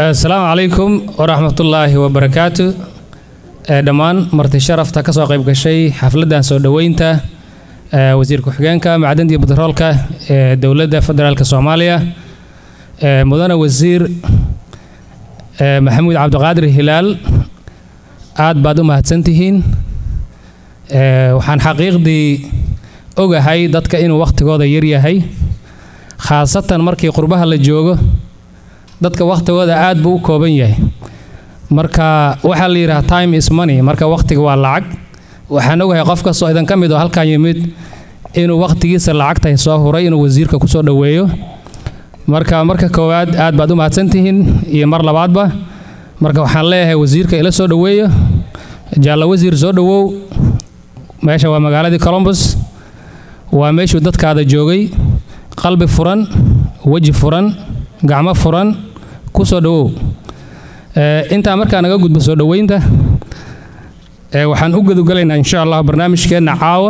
asalaamu calaykum waraxmatullaahi wabarakaatu dhammaan marti sharafta ka soo qayb gashay xafladdan soo dhoweynta wasiir ku-xigeenka macdanta iyo batroolka ee dowladda federaalk soomaaliya mudane wasiir maxamuud cabdiqaadir hilaal aad baad u mahadsantihiin waxaan xaqiiqdii ogahay dadka inuu wakhtigooda yaryahay khaasatan markii qurbaha la joogo dadka wakhtigooda aad buu u kooban yahay marka waxaa la yidhaha time is money marka wakhtiga waa lacag waxaan ogahay qof kastoo idan ka mid oo halkan yimid inuu wakhtigiisa lacagtahay soo huray inuu wasiirka kusoo dhoweeyo marka marka koowaad aad baad u mahadsantihiin iyo mar labaadba marka waxaan leeyahay wasiirka ila soo dhoweeyo jaallo wasiir soo dhowow meesha waa magaaladii colombus waa meeshuu dadkaada joogay qalbi furan weji furan gacmo furan ku soo dhowow intaa markaa naga gudbo soo dhoweynta waxaan u gudugalaynaa insha allah barnaamijkeenna caawa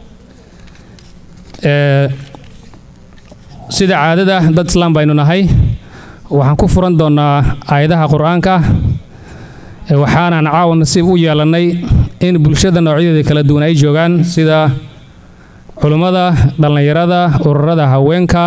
sida caadada dad islaam baynu nahay waxaan ku furan doonnaa aayadaha qur-aanka waxaanaan caawa nasiib u yeelannay in bulshada noocyadeeda kala duwan ay joogaan sida culummada dhallinyarada ururada haweenka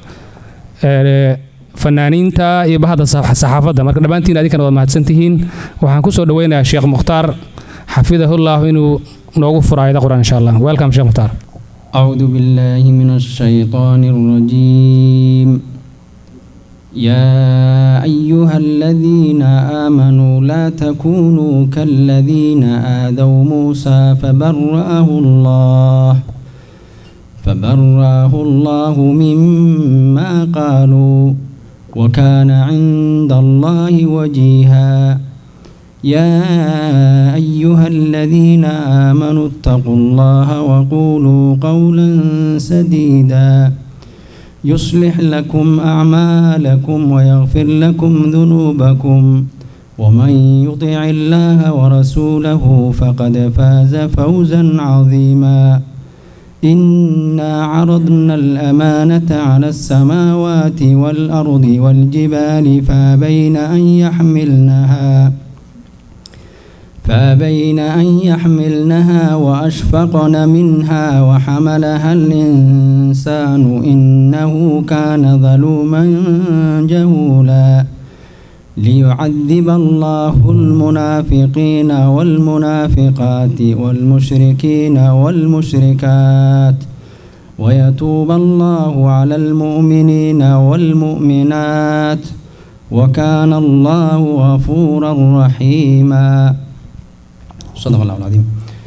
fanaaniinta iyo bahda saxaafadda marka dhammaantiin adinkana waad mahadsantihiin waxaan ku soo dhoweynayaa sheekh mukhtaar xafidahullah inuu noogu furo aayada qur-aan insha allah welcome sheekh mukhtaar أعوذ بالله من الشيطان الرجيم يا أيها الذين آمنوا لا تكونوا كالذين آذوا موسى فبرأه الله فبرأه الله مما قالوا وكان عند الله وجيها يا أيها الذين آمنوا اتقوا الله وقولوا قولا سديدا يصلح لكم أعمالكم ويغفر لكم ذنوبكم ومن يطع الله ورسوله فقد فاز فوزا عظيما إنا عرضنا الأمانة على السماوات والأرض والجبال فابين أن يحملنها فابين أن يحملنها وأشفقن منها وحملها الإنسان إنه كان ظلوما جهولا ليعذب الله المنافقين والمنافقات والمشركين والمشركات ويتوب الله على المؤمنين والمؤمنات وكان الله غفورا رحيما صدق الله العظيم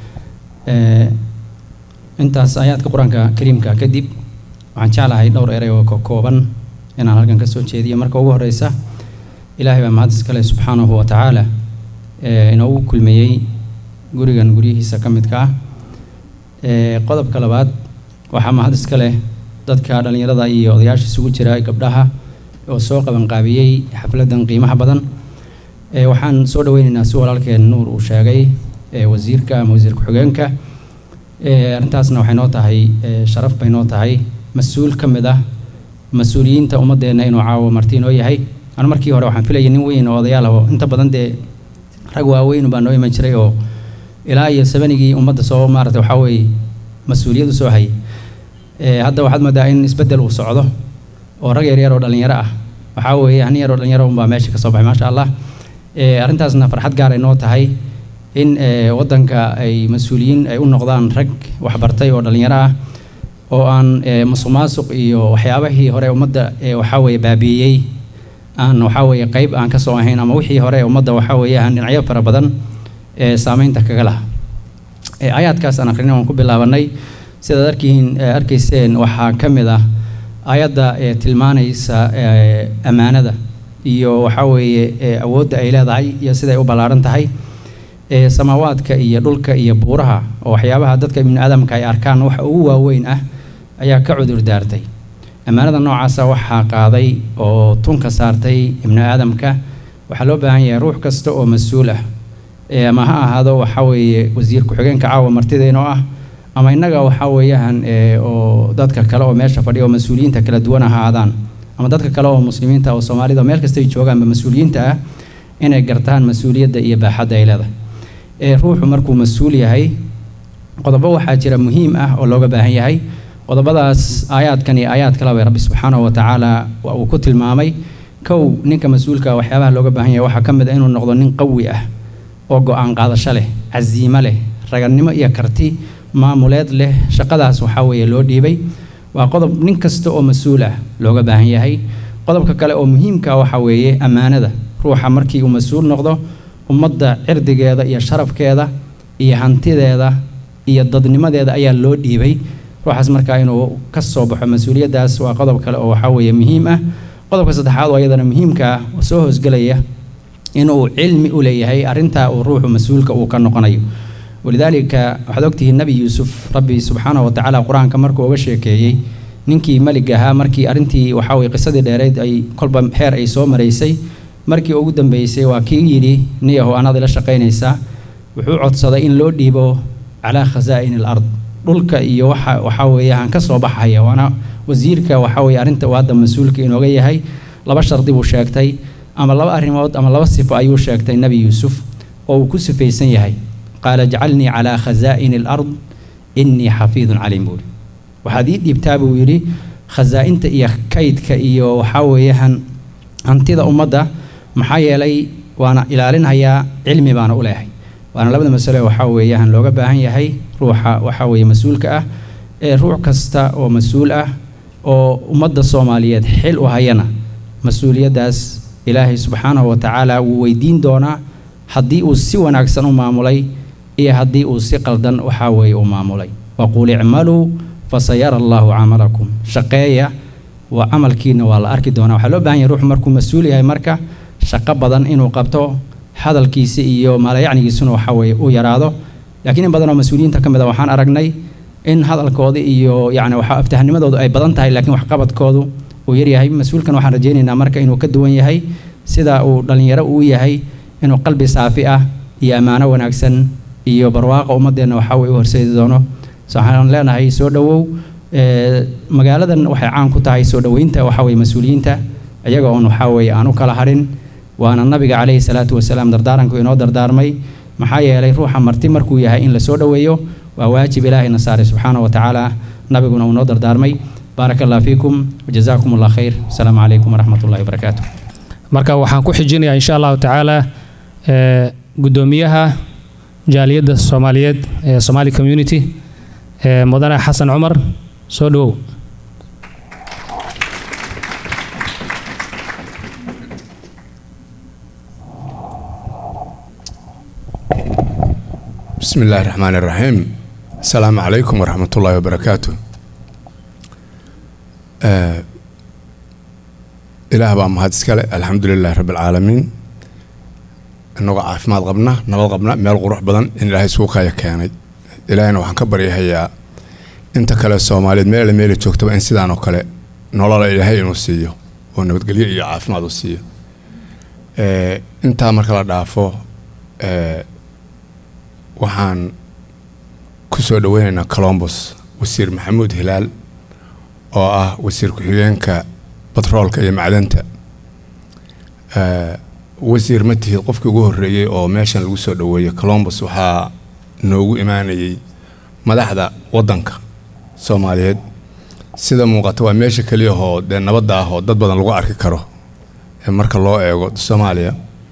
intaas aayaadka qur-aanka kariimka kadib waxaan jeclahay dhowr erey oo ka kooban inaan halkan ka soo jeediyo marka ugu horeysa ilaahay baa mahad iskale subxaanahu wa tacaala inoogu kulmeeyey gurigan guryihiisa ka midka ah qodobka labaad waxaa mahad iska leh dadka dhallinyarada iyo odayaasha isugu jira gabdhaha oo soo qabanqaabiyey xafladan qiimaha badan waxaan soo dhaweyneynaa si walaalkeen nuur uu sheegay wasiirka ama wasiir ku-xigeenka arrintaasna waxay noo tahay sharaf bay noo tahay mas-uul ka mid ah mas-uuliyiinta ummadeenna inuu caawo marti inoo yahay anu markii hore waxaan filayay nin weyn oo odayaal ah oo inta badan dee rag waaweyn baa noo iman jiray oo ilaa iyo sabanigii ummadda soo maarata waxaa weeye mas-uuliyad u soo hayay hadda waxaad moodaa in isbeddel uu socdo oo rag yaryar oo dhallinyaro ah waxaa weeye hani yar oo dhallinyaro unbaa meesha ka soo baxay maasha allah arrintaasna farxad gaar ay noo tahay in waddanka ay mas-uuliyiin ay u noqdaan rag waxbartay oo dhallinyaro ah oo aan musuq maasuq iyo waxyaabahii hore ummadda waxaa weeye baabiiyey aan waxaa weeye qayb aan ka soo ahayn ama wixii hore ummadda waxaa weeye aan dhinacyo fara badan ee saameynta kaga laha aayaadkaas aan akhrina waan ku bilaabanay sidaad arkiin arkayseen waxaa ka mid ah aayadda ee tilmaanaysa ammaanada iyo waxaa weeye awoodda ay leedahay iyo siday u ballaaran tahay samaawaadka iyo dhulka iyo buuraha oo waxyaabaha dadka ibnu aadamka ay arkaan waxa ugu waaweyn ah ayaa ka cudur daartay ammaanada noocaasa waxaa qaaday oo tunka saartay ibnu aadamka waxaa loo baahan yahay ruux kasta oo mas-uul ah ama ha ahaado waxaa weeye wasiir ku-xigeenka caawa martideen oo ah ama innaga waxaa weeyaan oo dadka kale oo meesha fadhiya oo mas-uuliyiinta kala duwan ha ahaadaan ama dadka kale oo muslimiinta oo soomaalida meel kasta ay joogaanba mas-uuliyiinta ah inay gartaan mas-uuliyadda iyo baaxadda ay leedahay ee ruuxu markuu mas-uul yahay qodobo waxaa jira muhiim ah oo looga baahan yahay qodobadaas aayaadkan iyo aayaad kaleba rabbi subxaanahu wa tacaala uu ku tilmaamay kow ninka mas-uulka waxyaabaha looga baahan yahay waxaa ka mid a inuu noqdo nin qawi ah oo go-aan qaadasho leh casiimo leh raganimo iyo karti maamuleed leh shaqadaas waxaa weeye loo dhiibay waa qodob nin kasta oo mas-uul ah looga baahan yahay qodobka kale oo muhiimka waxaa weeye ammaanada ruuxa markii uu mas-uul noqdo ummadda cirdigeeda iyo sharafkeeda iyo hantideeda iyo dadnimadeeda ayaa loo dhiibay ruuxaas markaa inuu ka soo baxo mas-uuliyaddaas waa qodob kale oo waxaa weeye muhiim ah qodobka saddexaad oo iyadana muhiimka ah oo soo hoosgelaya inuu cilmi u leeyahay arrintaa uu ruuxu mas-uulka uu ka noqonayo walidaalika waxaad ogtihiin nebi yuusuf rabbi subxaanahu wa tacaala qur-aanka markuu uga sheekeeyey ninkii melig ahaa markii arrintii waxaa weye qisadii dheereyd ay kolba heer ay soo maraysay markii ugu dambeysay waa kii yidhi niyahu anaad ila shaqaynaysaa wuxuu codsaday in loo dhiibo calaa khasaa'ini al ard dhulka iyo waxa waxaa weeyaan ka soo baxaya waana wasiirka waxaa weeye arrinta uu hadda mas-uulka inooga yahay laba shardi buu sheegtay ama laba arrimood ama laba sifo ayuu sheegtay nebi yuusuf oo uu ku sifaysan yahay qaala jcalnii calaa khasaa'ini alard innii xafiidun caliim buuri waxaad ii dhiibtaa buu yidhi khasaa'inta iyo kaydka iyo waxaa weeyaan hantida ummadda maxaa yeelay waana ilaalinhayaa cilmi baana u leehay waana labada masale waxaa weeyaan looga baahan yahay ruuxa waxaa weeye mas-uulka ah ee ruux kasta oo mas-uul ah oo ummadda soomaaliyeed xil u hayana mas-uuliyaddaas ilaahay subxaanahu wa tacaala wuu weydiin doonaa haddii uu si wanaagsan u maamulay iyo haddii uu si qaldan waxaa weeye u maamulay waquul icmaluu fasayara allaahu camalakum shaqeeya waa camalkiina waa la arki doonaa waxaa loo baahan yahay ruuxu markuu mas-uul yahay marka shaqo badan inuu qabto hadalkiisa iyo maalayacnigiisuna waxaa weeye u yaraado laakiin in badan oo mas-uuliyiinta ka mid a waxaan aragnay in hadalkooda iyo yacni waxaa aftahnimadoodu ay badan tahay laakiin waxqabadkoodu uu yaryahay mas-uulkan waxaan rajaynaynaa marka inuu ka duwan yahay sida uu dhallinyaro uu yahay inuu qalbi saafi ah iyo ammaano wanaagsan iyo barwaaqa ummaddeenna waxaa weye u horseedi doono so waxaan leenahay soo dhowow magaaladan waxay caan ku tahay soo dhoweynta waxaa weye mas-uuliyiinta iyaga oon waxaa weeye aan u kala harin waana nabiga calayhi salaatu wasalaam dardaaranku inoo dardaarmay maxaa yeelay ruuxa marti markuu yahay in la soo dhoweeyo waa waajib ilaahayna saaray subxaana wa tacaala nabiguna uu noo dardaarmay baaraka allah fiikum wajazaakum allah khayr asalaamu calaykum waraxmat ullahi wabarakaatu marka waxaan ku xijinayaa insha allahu tacaala guddoomiyaha jaaliyadda soomaaliyeed ee somali community ee mudane xasan cumar soo dhowow بسم الله الرحمن الرحيم السلام عليكم ورحمة الله وبركاته آه إله بقى مهد سكالة الحمد لله رب العالمين إنه عافماد قبنا نبض قبنا ميل قروح بدن إن إلهي سوكا يكياني إلهينا وحن كبر يهيا انت كلا الصومالي ميل ميل تشوكتب إن سيدان وكلا نولا إلهي إنو سيو ونبت قليل إيا عافماد سيو آه انت مركلا دافو آه waxaan ku soo dhoweynaynaa colombos wasiir maxamuud hilaal oo ah wasiir ku-xigeenka batroolka iyo macdanta wasiir ma tihid qofkii ugu horreeyey oo meeshan lagu soo dhoweeyey colombos waxaa noogu imaanayay madaxda waddanka soomaaliyeed sida muuqata waa meesha keliyahoo dee nabadda ah oo dad badan lagu arki karo marka loo eego soomaaliya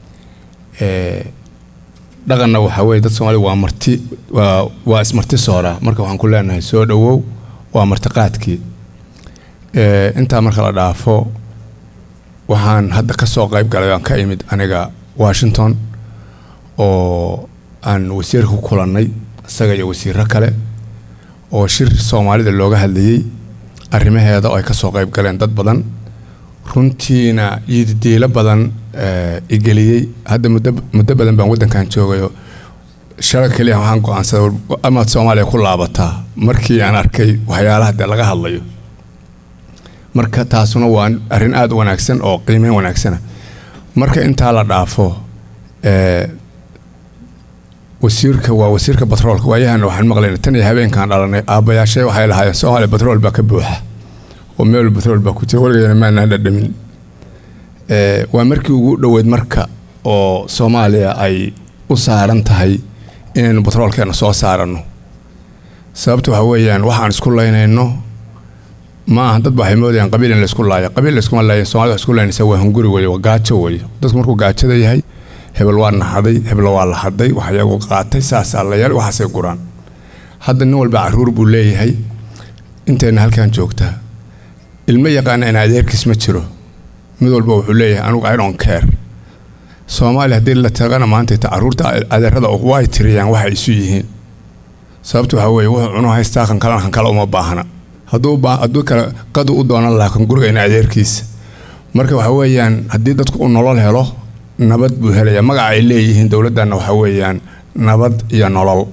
dhaqanna waxaa weye dad soomaalida waa marti waa waa ismarti soora marka waxaan ku leenahay soo dhowow waa martiqaadkii intaa marka la dhaafo waxaan hadda ka soo qayb galay aan ka imid aniga washington oo aan wasiirka ku kulannay isaga iyo wasiiro kale oo shir soomaalida looga hadlayey arrimaheeda oo ay ka soo qayb galeen dad badan runtiina yididiilo badan igeliyey hadda muddo muddo badan baan waddankan joogayo shala keliya waxaan go-aansaday amaad soomaaliya ku laabataa markii aan arkay waxyaalaha dee laga hadlayo marka taasuna waa arrin aada u wanaagsan oo qiimeyn wanaagsana marka intaa la dhaafo wasiirka waa wasiirka batroolka waayahana waxaan maqlayna tan iyo habeenkaan dhalanay aabbayaashay waxay lahaayeen soomaaliya batrool baa ka buuxa oo meel batrool baa ku jira weligeena maanaan dhadhamin waa markii ugu dhoweyd marka oo soomaaliya ay u saaran tahay inaynu batroolkeena soo saaranno sababta waxa weeyaan waxaan isku laynayno ma aha dad waxay moodayaan qabiil in laysku laayo qabiil layskuma laayo soomaalida isku laynaysa waa hunguri weye waa gaajo weye dadku markuu gaajada yahay hebel waa naxaday hebel waa la haday wax iyagu qaatay saasaa la yaal waxaasay guraan hadda nin walba caruur buu leeyahay intayna halkan joogtaa ilmo yaqaana in adeerkiis ma jiro mid walba wuxuu leeyahay anugu i don't care soomaaliya haddii la tagana maanta ta caruurta adeerada way tiriyaan waxa isu yihiin sababta waxaa weeye wuxuu cuno haystaa kan kalena kan kale uma baahna hadduu hadduu kale qadu u doonan lahaa kan guriga in adeerkiisa marka waxa weeyaan haddii dadku uu nolol helo nabad buu helayaa magaca ay leeyihiin dowladdanna waxa weeyaan nabad iyo nolol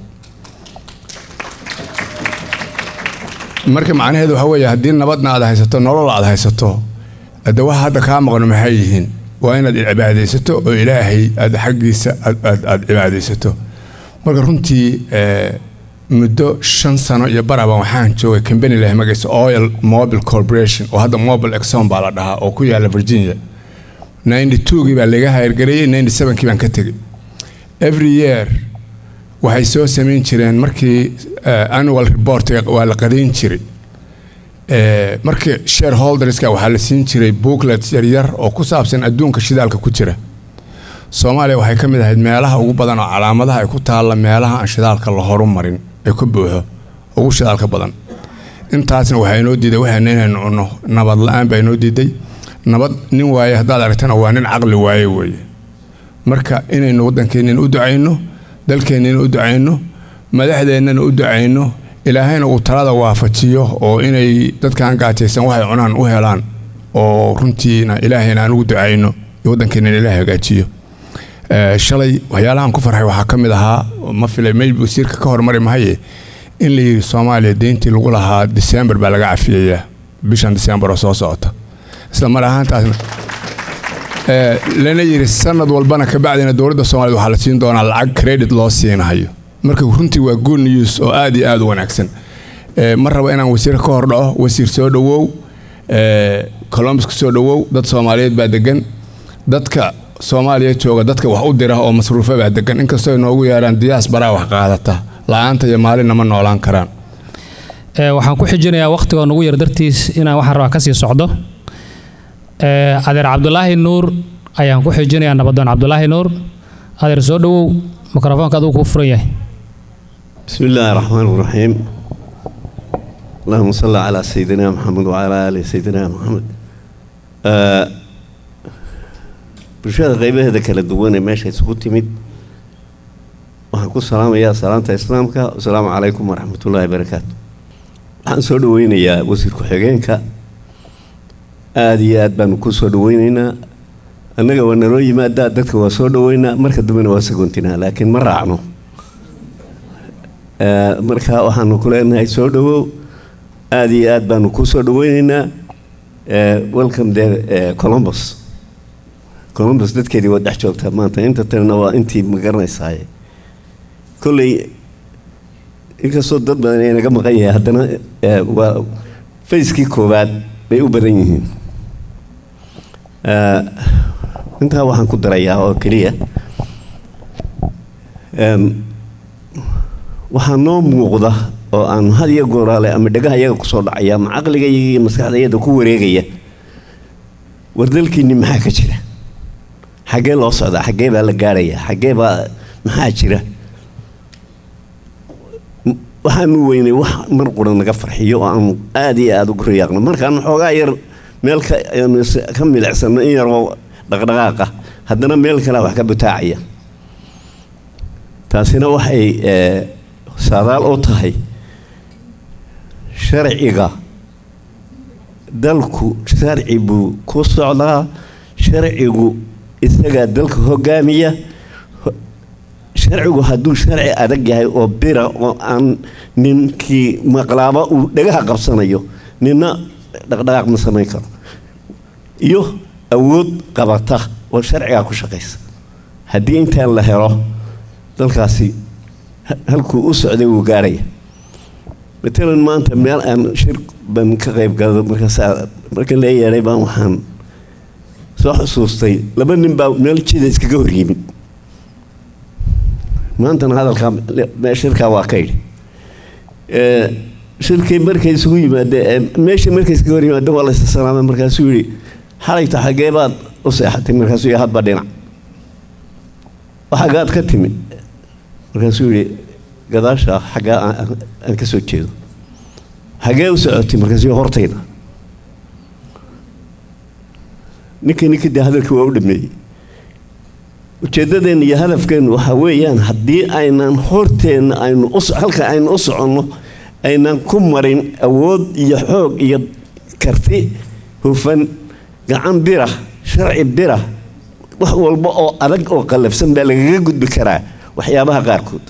marka macnaheedu waxa weeye haddii nabadna aad haysato nolol aad haysato hadde waxa hadda kaa maqno maxay yihiin waa inaad cibaadaysato oo ilaahay aad xaggiisa aad cibaadaysato marka runtii muddo shan sano iyo baraba waxaan joogay combany leh magaysa oil mobile corporation oo hadda mobile exxon baa la dhahaa oo ku yaala virginia ninety twogii baa laga hayrgareeyey ninety sevenkii baan ka tegey every year waxay soo samayn jireen markii annual reportga waa la qadayn jiray markii shareholderska waxaa la siin jiray booklets yaryar oo ku saabsan adduunka shidaalka ku jira soomaaliya waxay ka mid ahayd meelaha ugu badan oo calaamadaha ay ku taalla meelaha aan shidaalka la horumarin ay ku buuxo ugu shidaalka badan intaasna waxaa inoo diiday waxayna inaynu cunno nabad la-aan baa inoo diiday nabad nin waaye haddaad aragtana waa nin caqli waaye weeye marka inaynu waddankeenina u ducayno dalkeennina u ducayno madaxdeennana u ducayno ilaahayna uu talada waafajiyo oo inay dadkaan gaajaysan waxay cunaan u helaan oo runtiina ilaahayna aan ugu ducayno iyo waddankeenina ilaah hagaajiyo shalay waxyaalahan ku farxay waxaa ka mid ahaa ma filay mayb wasiirka ka hormari mahaye in la yidhi soomaaliya deyntii lagu lahaa disembar baa laga cafiyayaa bishan disembar oo soo socota isla mar ahaantaasna lana yidhi sanad walbana kabacdina dowladda soomaaliyed waxaa la siin doonaa lacag credit loo siinahayo marka runtii waa good news oo aad iyo aad u wanaagsan ma rabo inaan wasiir ka hor dhaco wasiir soo dhowow colombus ka soo dhowow dad soomaaliyeed baa degan dadka soomaaliya jooga dadka wax u dira oo masruufa baa degan inkastoo ay noogu yeeraan diyaas baraa wax qaadata la-aanta iyo maalinna ma noolaan karaan waxaan ku xijinayaa wakhtigoo nagu yar dartiis inaan waxaan rabaa kasii socdo adeer cabdulaahi nuur ayaan ku xijinayaa nabadoon cabdulaahi nuur adeer soo dhowow mikrofoonka aduu kuu furan yahay بسم الله الرحمن الرحيم اللهم صل على سيدنا محمد وعلى آل سيدنا محمد آه bulshada qaybaheeda kala duwan ee meesha isugu timid waxaan ku salaamayaa salaanta islaamka asalaamu calaykum waraxmatullaahi barakaatu waxaan soo dhaweynayaa wasiir ku-xigeenka aada iyo aad baanu ku soo dhaweyneynaa annaga waa naloo yimaadaa dadka waa soo dhaweynaa marka dambena waa sagoontinaa laakiin ma raacno marka waxaanu ku leenahay soo dhawow aada iyo aad baanu ku soo dhaweyneynaa welcome de columbus columbus dadkeedii waa dhex joogtaa maanta inta talena waa intii ma garanaysaaye kolley inkastoo dad badan ay naga maqan yahay haddana waa fayskii koowaad bay u badan yihiin intaa waxaan ku darayaa oo keliya waxaa noo muuqda oo aan had iyo gooraale ama dhagaha iyaga kusoo dhacaya ama caqliga iyo maskaxdayada ku wareegaya war dalkiinni maxaa ka jira xaggee loo socdaa xaggee baa la gaarhayaa xaggee baa maxaa jira waxaanu weynay wax mar qura naga farxiyo oo aanu aada iyo aada ugu riyaaqno markaan xoogaa yar meel ka aanu ka milicsano in yaroo dhaqdhaqaaqa haddana meel kalea wax ka butaacaya taasina waxay saadaal u tahay sharciga dalku sharci buu ku socdaa sharcigu isagaa dalka hogaamiya sharcigu hadduu sharci adag yahay oo bira oo aan ninkii maqlaaba uu dhagaha qabsanayo nina dhaqdhaqaaq ma samayn karo iyo awood qabata oo sharcigaa ku shaqaysa haddii intaan la helo dalkaasi halkuu u socday wuu gaaraya matalan maanta meel aan shir ban ka qayb galado markaasaa marka la yeedhay baan waxaan soo xusuustay laba nin baa meel jida iskaga hor yimid maantana hadalkaa me- shirkaa waa ka yidhi Eh, shirkii markay isugu yimaadeen meeshii markay iskaga hor yimaadeen waa la isa salaamay markaasuu yidhi xalayta xaggee baad u seexatay markaasuu yidhi hadba dhinac waxagaad ka timi markaasuu yidhi gadaasha xaggaa aan- aan- aan ka soo jeedo xagee u socotay markaasuu yidhi hortayda ninkii ninkii dee hadalkii waa u dhameeyey ujeeddadeenna iyo hadafkeennu waxaa weeyaan haddii aynan horteenna aynu u so- halka aynu u soconno aynan ku marin awood iyo xoog iyo karti hufan gacan bira sharci bira wax walba oo adag oo qallafsan baa lagaga gudbi karaa waxyaabaha qaarkood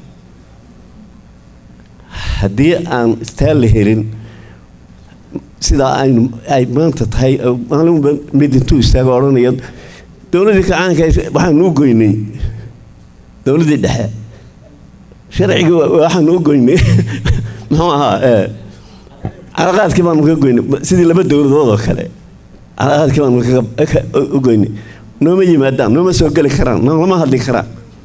haddii aan istaa la helin sidaa aynu ay maanta tahay oo maalinba mid intuu istaago odhanaya dowladdii kacaanka waxaanu u goynay dowladdii dhexe sharcigii wa- waxaanu u goynay muxuu ahaa eh, calaqaadkii baanu ka goynay sidii laba dowladood oo kale calaqaadkii baanu kaga- ka- u goynay nooma yimaadaan nooma soo geli karaan noolama hadli karaan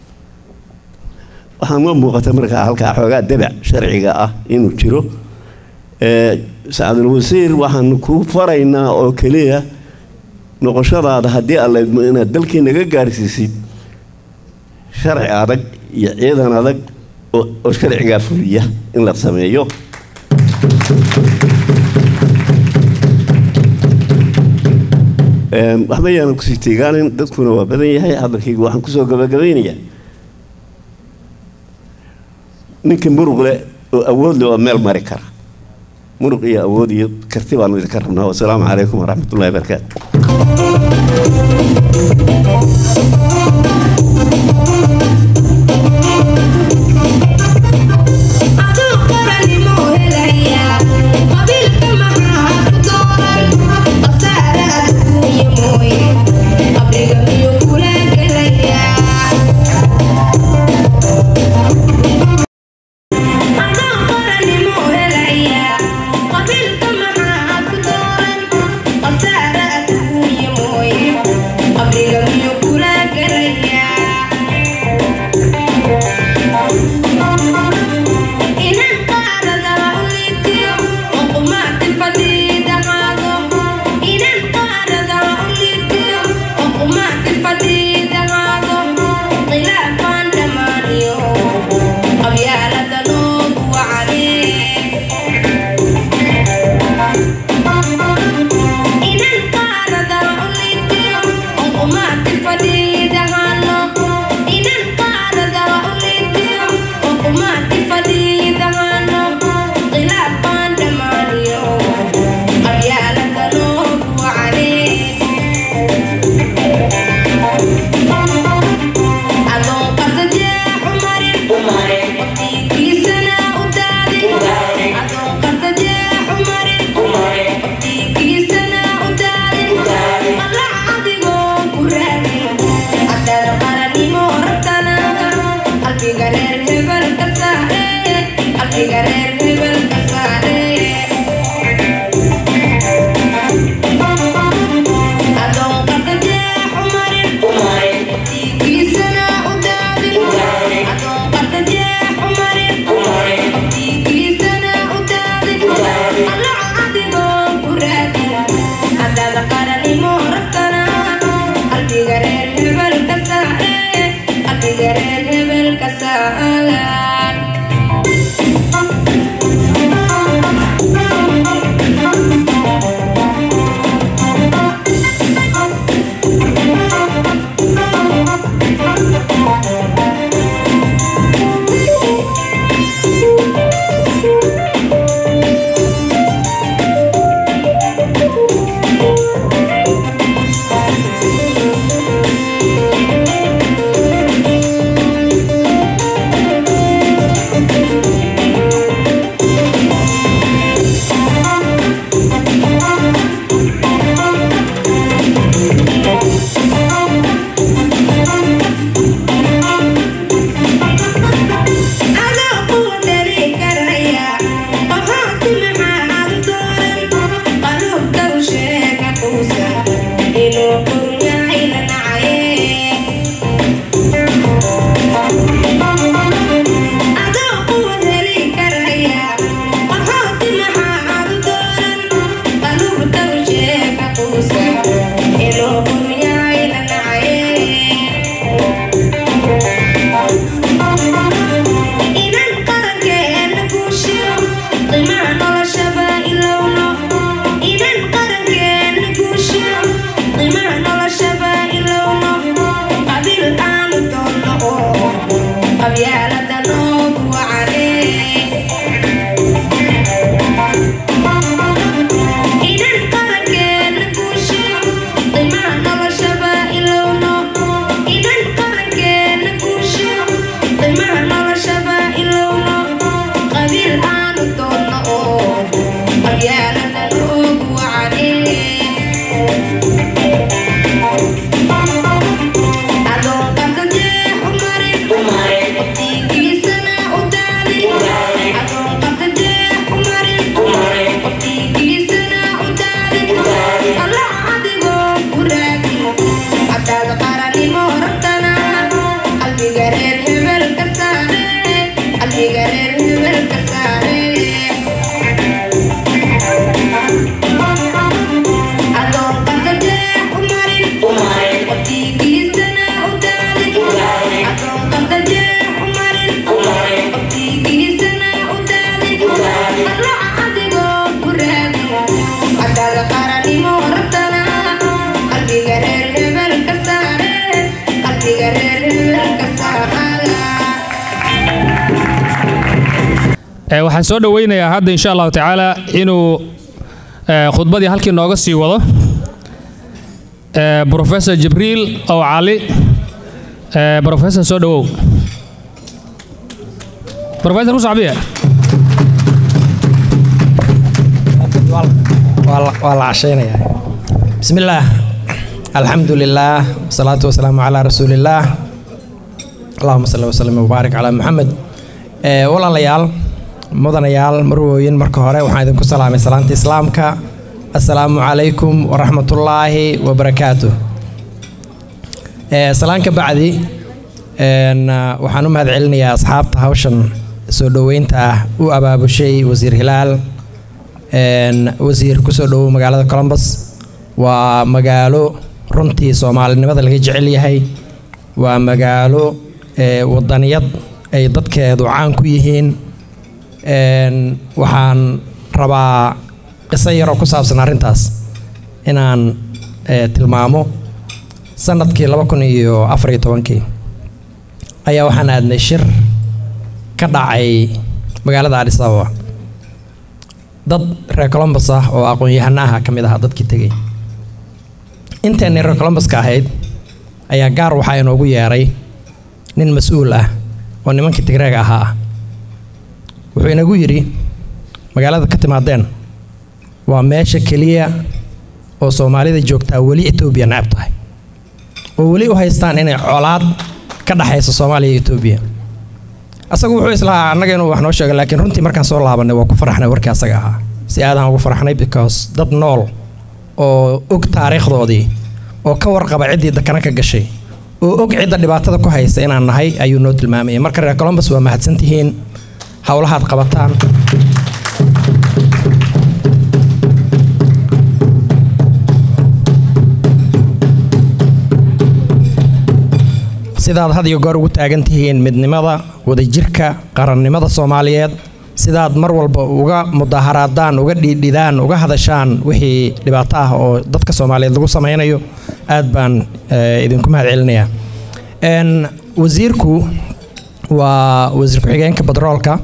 waxaa noo muuqata markaa halkaa xoogaa dabac sharciga ah inuu jiro Eh, sacadul wasiir waxaanu kuu faraynaa oo keliya noqoshadaada haddii alla idmo inaad dalkii naga gaarsiisid sharci adag iyo ciidan adag oo oo sharcigaa fuliya in la sameeyo Em, waxba yaanan kusii teegaanin dadkuna waa badan yahay hadalkayga waxaan kusoo gabagabaynayaa ninkii muruq leh oo awood leh oo meel mari kara muruq iyo awood iyo karti baanu idinka rabnaa wasalaamu calaykum waraxmatullahi wabarakaatu Aduu qaranimo helaya qabiilka maxaa ku dooran qasaare adduunye mooye qabriga miyuu kula gelayaa Aduu qaranimo helaya qabiilka maxaa ku dooran qasaare adduunye mooye qabriga miyuu kula gelayaa waxaan soo dhoweynayaa hadda insha allahu tacaala inuu eh, khudbadii halkii nooga sii wado Eh, professor jibriil ow cali Eh, professor soo dhowow professor usacbiya waa la- waa la cashaynayaa bismi illaah alxamdu lilaah wasalaatu wasalaamu calaa rasuulillaah allahuma salli wasalim wabaarik calaa muxamed Eh, walaalayaal mudanayaal marwooyin marka hore waxaan idinku salaamay salaanta islaamka assalaamu calaykum waraxmatullaahi wabarakaatuh Eh, salaan ka bacdi een, ah, waxaan u mahad celinayaa asxaabta hawshan soo dhoweynta ah u abaabushay wasiir hilaal een, wasiir kusoo dhowow magaalada columbus waa magaalo runtii soomaalinimada laga jecel yahay waa magaalo ee, wadaniyad ay dadkeedu caan ku yihiin een, waxaan rabaa qiso yaroo ku saabsan arrintaas inaan ee, tilmaamo sanadkii laba kun iyo afar iyo tobankii ayaa waxaan aadnay shir ka dhacay magaalada adis ababa dad reer columbus ah oo aqoon-yahano ah ka mid ahaa dadkii tegay inteenii reer columbuska ahayd ayaa gaar waxaa inoogu yeeray nin mas-uul ah oo nimankii tigreega ahaa ah wuxuu inagu yidhi magaalada ka timaadeen waa meesha keliya oo soomaalida joogtaa weli etoobiya necab tahay oo weli u haystaan inay colaad ka dhaxayso soomaaliya iyo etoobiya asagu wuxuu islahaa annaga inuu wax noo sheego laakiin runtii markaan soo laabanay waa ku faraxnay warkii asaga ahaa si aadaan ugu faraxnay because dad nool oo og taariikhdoodii oo ka warqaba ciddii dakana ka gashay oo og cidda dhibaatada ku haysta inaan nahay ayuu noo tilmaamayay marka reer columbus waa mahadsantihiin howlahaad qabataan sidaad had iyo goor ugu taagan tihiin midnimada wadajirka qarannimada soomaaliyeed sidaad mar walba uga mudaharaadaan uga dhiidhidaan uga hadashaan wixii dhibaato ah oo dadka soomaaliyeed lagu sameynayo aad baan eh, idinku mahad celinayaa Een, wasiirku waa wasiir ku-xigeenka batroolka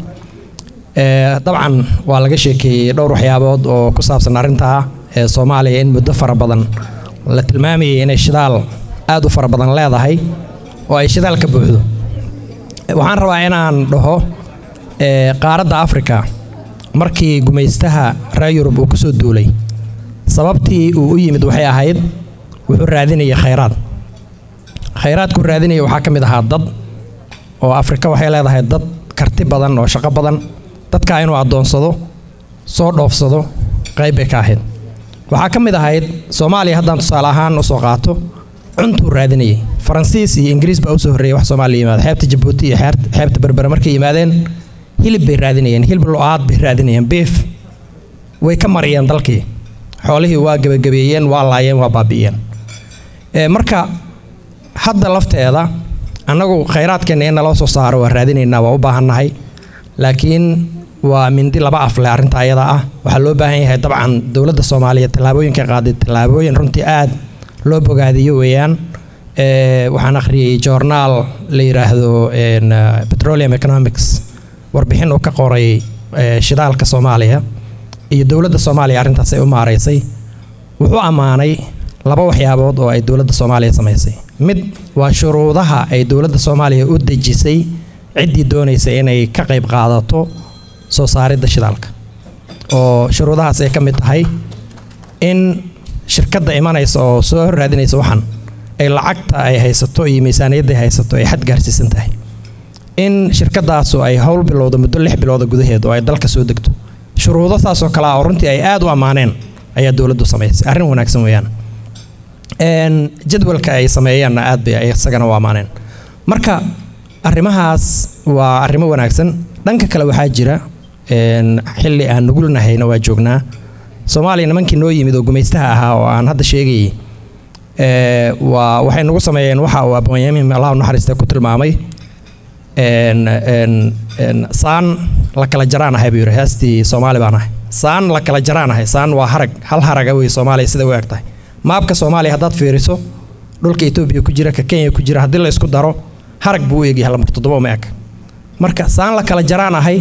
Eh, dabcan waa laga sheekeeyey dhowr waxyaabood oo ku saabsan arrintaa ee soomaaliya in muddo fara badan la tilmaamayay inay shidaal aad u fara badan leedahay oo ay shidaal ka buuxdo waxaan rabaa inaan dhaho eh, qaaradda afrika markii gumaystaha reer yurub uu kusoo duulay sababtii uu u yimid waxay ahayd wuxuu raadinayay khayraad khayraadkuu raadinaya waxaa ka mid ahaa dad oo afrika waxay leedahay dad karti badan oo shaqo badan dadkaa inuu addoonsado soo dhoofsado qayb bay ka ahayd waxaa ka mid ahayd soomaaliya haddaan tusaale ahaan usoo qaato cuntuu raadinayay faransiis iyo ingiriis baa usoo horreeyay wax soomaaliya yimaada xeebta jabuuti iyo xeer- xeebta berbere markay yimaadeen hilib bay raadinayeen hilib lo-aad bay raadinayeen beef way ka mariyeen dalkii xoolihii waa gebagabeeyeen waa laayeen waa baabi'iyeen Ee, marka hadda lafteeda annagu khayraadkeenna in naloo soo saaro waa raadinaynaa waa u baahannahay laakiin waa mindi laba afle arrinta ayada ah waxaa loo baahan yahay dabcan dowladda soomaaliya tallaabooyinka qaaday tallaabooyin runtii aad loo bogaadiyo weeyaan Ee, waxaan akhriyey joornaal la yidhaahdo een, uh, petroleum economics warbixin uu ka qoray ee, shidaalka soomaaliya iyo dowladda soomaaliya arrintaas ay u maaraysay wuxuu ammaanay laba waxyaabood oo ay dowladda soomaaliya samaysay mid waa shuruudaha ay dowladda soomaaliya u dejisay ciddii doonaysa inay ka qayb qaadato soo saaridda shidaalka oo shuruudahaas ay ka mid tahay in shirkadda imanaysa oo soo raadinaysa waxan ay lacagta ay haysato iyo miisaaniyadda ay haysato ay xad gaarsiisan tahay in shirkadaasu ay howl bilowdo muddo lix bilooda gudaheed oo ay dalka soo degto shuruudo saasoo kale ah oo runtii ay aad u ammaaneen ayaa dowladdu samaysay arrin wanaagsan weeyaan Een, jadwalka ay sameeyeenna aad bay ay isagana u ammaaneen marka arrimahaas waa arrimo wanaagsan dhanka kale waxaa jira een, xilli aan nugulnahayna waa joognaa soomaaliya nimankii noo yimid oo gumaystaha ahaa oo aan hadda sheegayay ee, waa waxay nagu sameeyeen waxa uu abwaanyamiin allah u naxariista ku tilmaamay een, een, een, saan la kala jaraan ahay buu yidhi heestii soomaali baan ahay saan la kala jaraan ahay saan waa harag hal haraga wey soomaaliya sida u eg tahay maabka soomaaliya haddaad fiiriso dhulka etoobiya ku jira ka kenya ku jira haddii la isku daro harag buu u egyahay lambar toddoba uma eg marka saan la kala jaraan ahay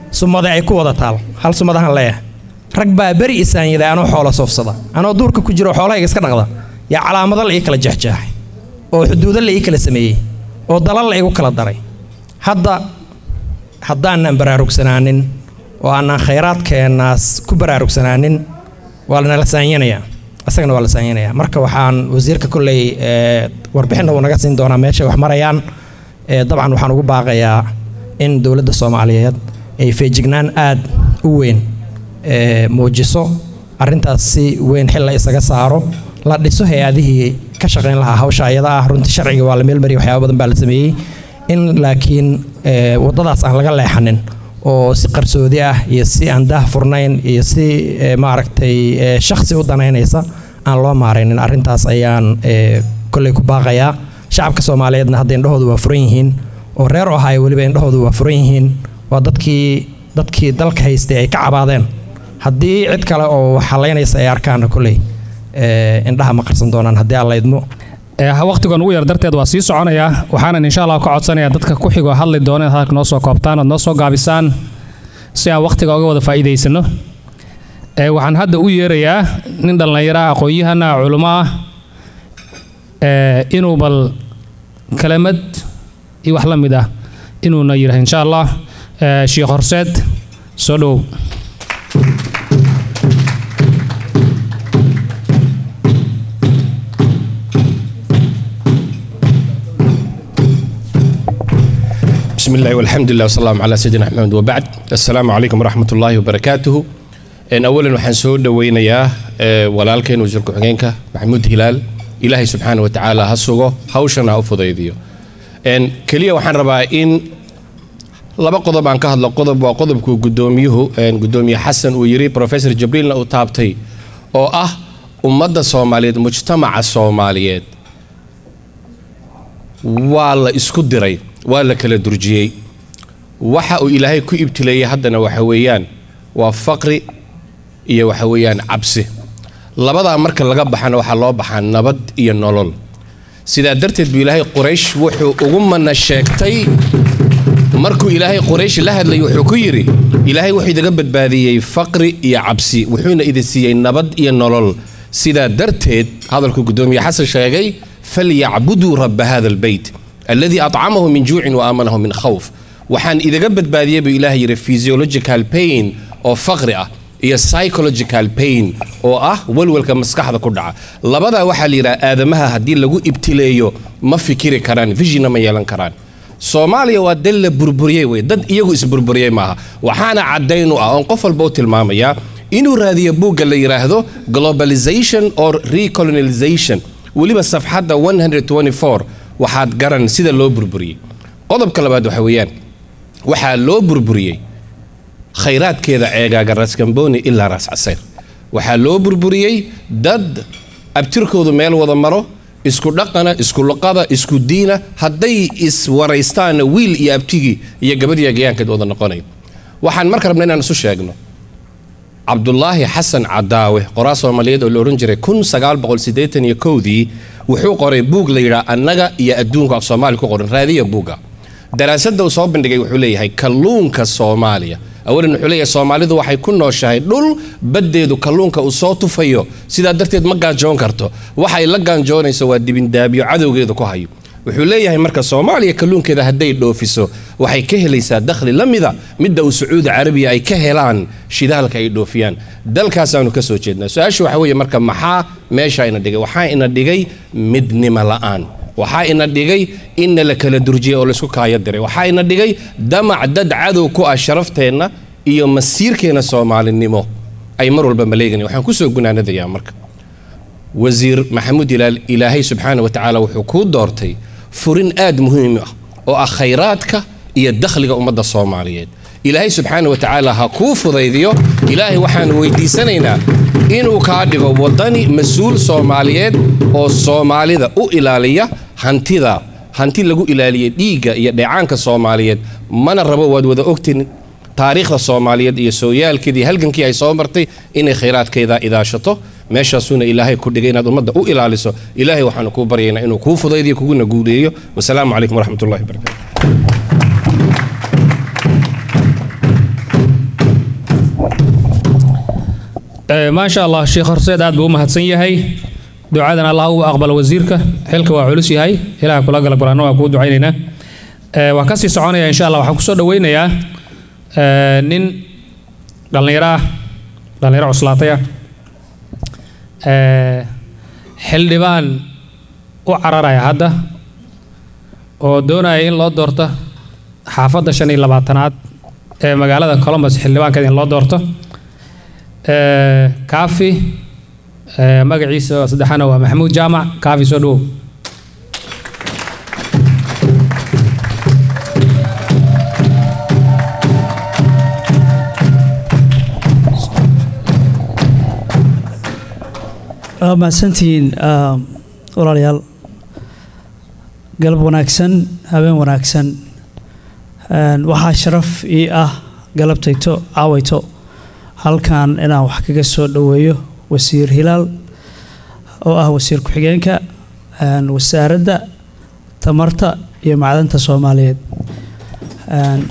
sumade ay ku wada taal hal sumadahan leeyahay rag baa beri isaanyaday anoo xoolo soofsada anoo duurka ku jiro xoolahayga iska dhaqda yaa calaamado la ii kala jeexjeexay oo xuduudo la ii kala sameeyey oo dalal la igu kala daray hadda haddaanan baraarugsanaanin oo aanan khayraadkeennaas ku baraarugsanaanin waa lanala saanyanayaa isagana waa la saanyanayaa marka waxaan wasiirka kolley ee, warbixinna uu naga siin doonaa meeshay wax marayaan ee, dabcan waxaan ugu baaqayaa in dowladda soomaaliyeed ay feejignaan aad u weyn ee, muujiso arrintaas si weyn xil la isaga saaro la dhiso hay-adihii ka shaqayn lahaa hawsha ayada ah runtii sharciga waa la meelmariyay waxyaaba badan baa la sameeyey in laakiin ee, waddadaas aan laga leexanin oo si qarsoodi ah iyo si aan daah furnayn iyo si ee, maaragtay ee, shakhsi u danaynaysa aan loo maaraynin arrintaas ayaan ee, kolley ku baaqayaa shacabka soomaaliyeedna hadda indhahoodu waa furan yihiin oo reer ohaayo weliba indhahoodu waa furan yihiin waa dadkii dadkii dalka haystay ay ka cabaadeen haddii cid kale oo wax halaynaysa ay arkaana kolley ee, indhaha ma qarsan doonaan haddii aan la idmo Ee, waqtigan ugu yar darteed waa sii soconayaa waxaanan insha allah ka codsanayaa dadka ku xigoo hadli doona inaad halka noo soo koobtaan ood noo soo gaabisaan si aan waqtiga uga wada faa'iidaysano Ee, waxaan hadda u yeerayaa nin dhallinyaro ah aqoon-yahana culimo ah ee, inuu bal kelimad iyo wax la mid ah inuuna yidhaah insha allah Ee, sheekh horseed soo dhowow بسم الله والحمد لله والصلاة على سيدنا محمد وبعد السلام عليكم ورحمة الله وبركاته إن أولا وحن سود وينيا ولالكين وزير كحجينك محمود هلال إلهي سبحانه وتعالى هسوغو هوشنا أفضيديو إن كليا وحن ربا إن laba qodob aan ka hadlo qodob waa qodobku gudoomiyuhu gudoomiye xasan uu yiri professor jibriilna uu taabtay oo ah ummadda soomaaliyeed mujtamaca soomaaliyeed waa la isku diray waa la kala durjiyey waxa uu ilaahay ku ibtileeyey haddana waxa weeyaan waa faqri iyo waxa weeyaan cabsi labadaa marka laga baxana waxaa loo baxaa nabad iyo nolol sidaa darteed buu ilaahay quraysh wuxuu ugu mana sheegtay markuu ilaahay quraysh la hadlayay wuxuu ku yidhi ilaahay wuxuu idaga badbaadiyey faqri iyo cabsi wuxuuna idin siiyey nabad iyo nolol sidaa darteed hadalku gudoomiye xasan sheegay falyacbuduu rabba hada albeyt alladii acamahu min juucin wa aamanahu min khawf waxaan idaga badbaadiyey buu ilaahay yidhi physiological pain oo faqri ah iyo psychological pain oo ah walwalka maskaxda ku dhaca labadaa waxaa la yidhaha aadamaha haddii lagu ibtileeyo ma fikiri karaan visionna ma yeelan karaan soomaaliya waa dal la burburiyey wey dad iyagu isburburiyey maaha waxaana caddayn u ah oon qof walba u tilmaamayaa inuu raadiyo buugga la yidhaahdo globalization or recolonization weliba safxadda 124 waxaad garan sida loo burburiyey qodobka labaad waxa weeyaan waxaa loo burburiyey khayraadkeeda ceegaaga raskamboni ilaa raas casayr waxaa loo burburiyey dad abtirkoodu meel wada maro isku dhaqana isku luqada isku diina hadday iswaraystaanna wiil iyo abtigii iyo gabadhiya gayaankeed wada noqonayo waxaan marka rabna inaan isu sheegno cabdulaahi xasan cadaawe qoraa soomaaliyeed oo la odhan jiray kun sagaal boqol siddeetan iyo kowdii wuxuu qoray buug la yidhaha annaga iyo adduunka af soomaali ku qoran raadiya buugga daraasadda uu soo bandhigay wuxuu leeyahay kalluunka soomaaliya awalan wuxuu leeyahay soomaalidu waxay ku nooshahay dhul baddeedu kalluunka uu soo tufayo sidaa darteed ma gaanjoon karto waxay la gaanjoonayso waa dibindaabyo cadowgeedu ku hayo wuxuu leeyahay marka soomaaliya kalluunkeeda hadday dhoofiso waxay ka helaysaa dakhli la mida midda uu sacuudi carabiya ay ka helaan shidaalka ay dhoofiyaan dalkaasaanu ka soo jeednaa su-aasha waxa weeye marka maxaa meesha ina dhigay waxaa ina dhigay midnimo la'aan waxaa ina dhigay inna la kala durjiyay oo laysku kaayo diray waxaa ina dhigay damac dad cadow ku ah sharafteenna iyo masiirkeenna soomaalinimo ay mar walba maleegan waxaan kusoo gunaanadayaa marka wasiir maxamuud ilaal ilaahay subxaana wa tacaala wuxuu kuu doortay furin aad muhiim ah oo ah khayraadka iyo dakhliga ummadda soomaaliyeed ilaahay subxaana wa tacaala ha kuu fudaydiyo ilaahay waxaan weydiisanaynaa inuu kaa dhigo waddani mas-uul soomaaliyeed oo soomaalida u ilaaliya hantida hanti lagu ilaaliyay dhiigga iyo dheecaanka soomaaliyeed mana rabo waad wada ogtin taariikhda soomaaliyeed iyo sooyaalkeedii halgankii ay soo martay inay khayraadkeeda idaashato meeshaasuuna ilaahay ku dhigay inaad ummadda u ilaaliso ilaahay waxaanu kuu baryaynaa inuu kuu fudaydiyo kuguna guuleeyo wasalaamu calaykum waraxmat ullahi wabarakatu Eh, maasha allah sheekh horseed aad buu u mahadsan yahay ducadan allah ugu aqbalo wasiirka xilka waa culus yahay ilaah kula gala quraanna waa kuu ducaynaynaa Eh, waan kasii soconaya insha allah waxaan kusoo dhaweynayaa eh, nin dhallinyaro ah dhallinyaro cuslaatay ah Eh, xildhibaan u cararaya hadda oo doonaya in loo doorto xaafadda shan iyo labaatanaad ee magaalada columbus xildhibaankeeda in loo doorto Eh, kaafi eh, magaciisa saddexaana waa maxamuud jaamac kaafi soo dhawow waa mahadsantihiin ah, walaalayaal galab wanaagsan habeen wanaagsan Een, waxaa sharaf ii ah galabtayto caawayto halkan inaan wax kaga soo dhoweeyo wasiir hilaal oo ah wasiir ku-xigeenka een, wasaaradda tamarta iyo macdanta soomaaliyeed Een,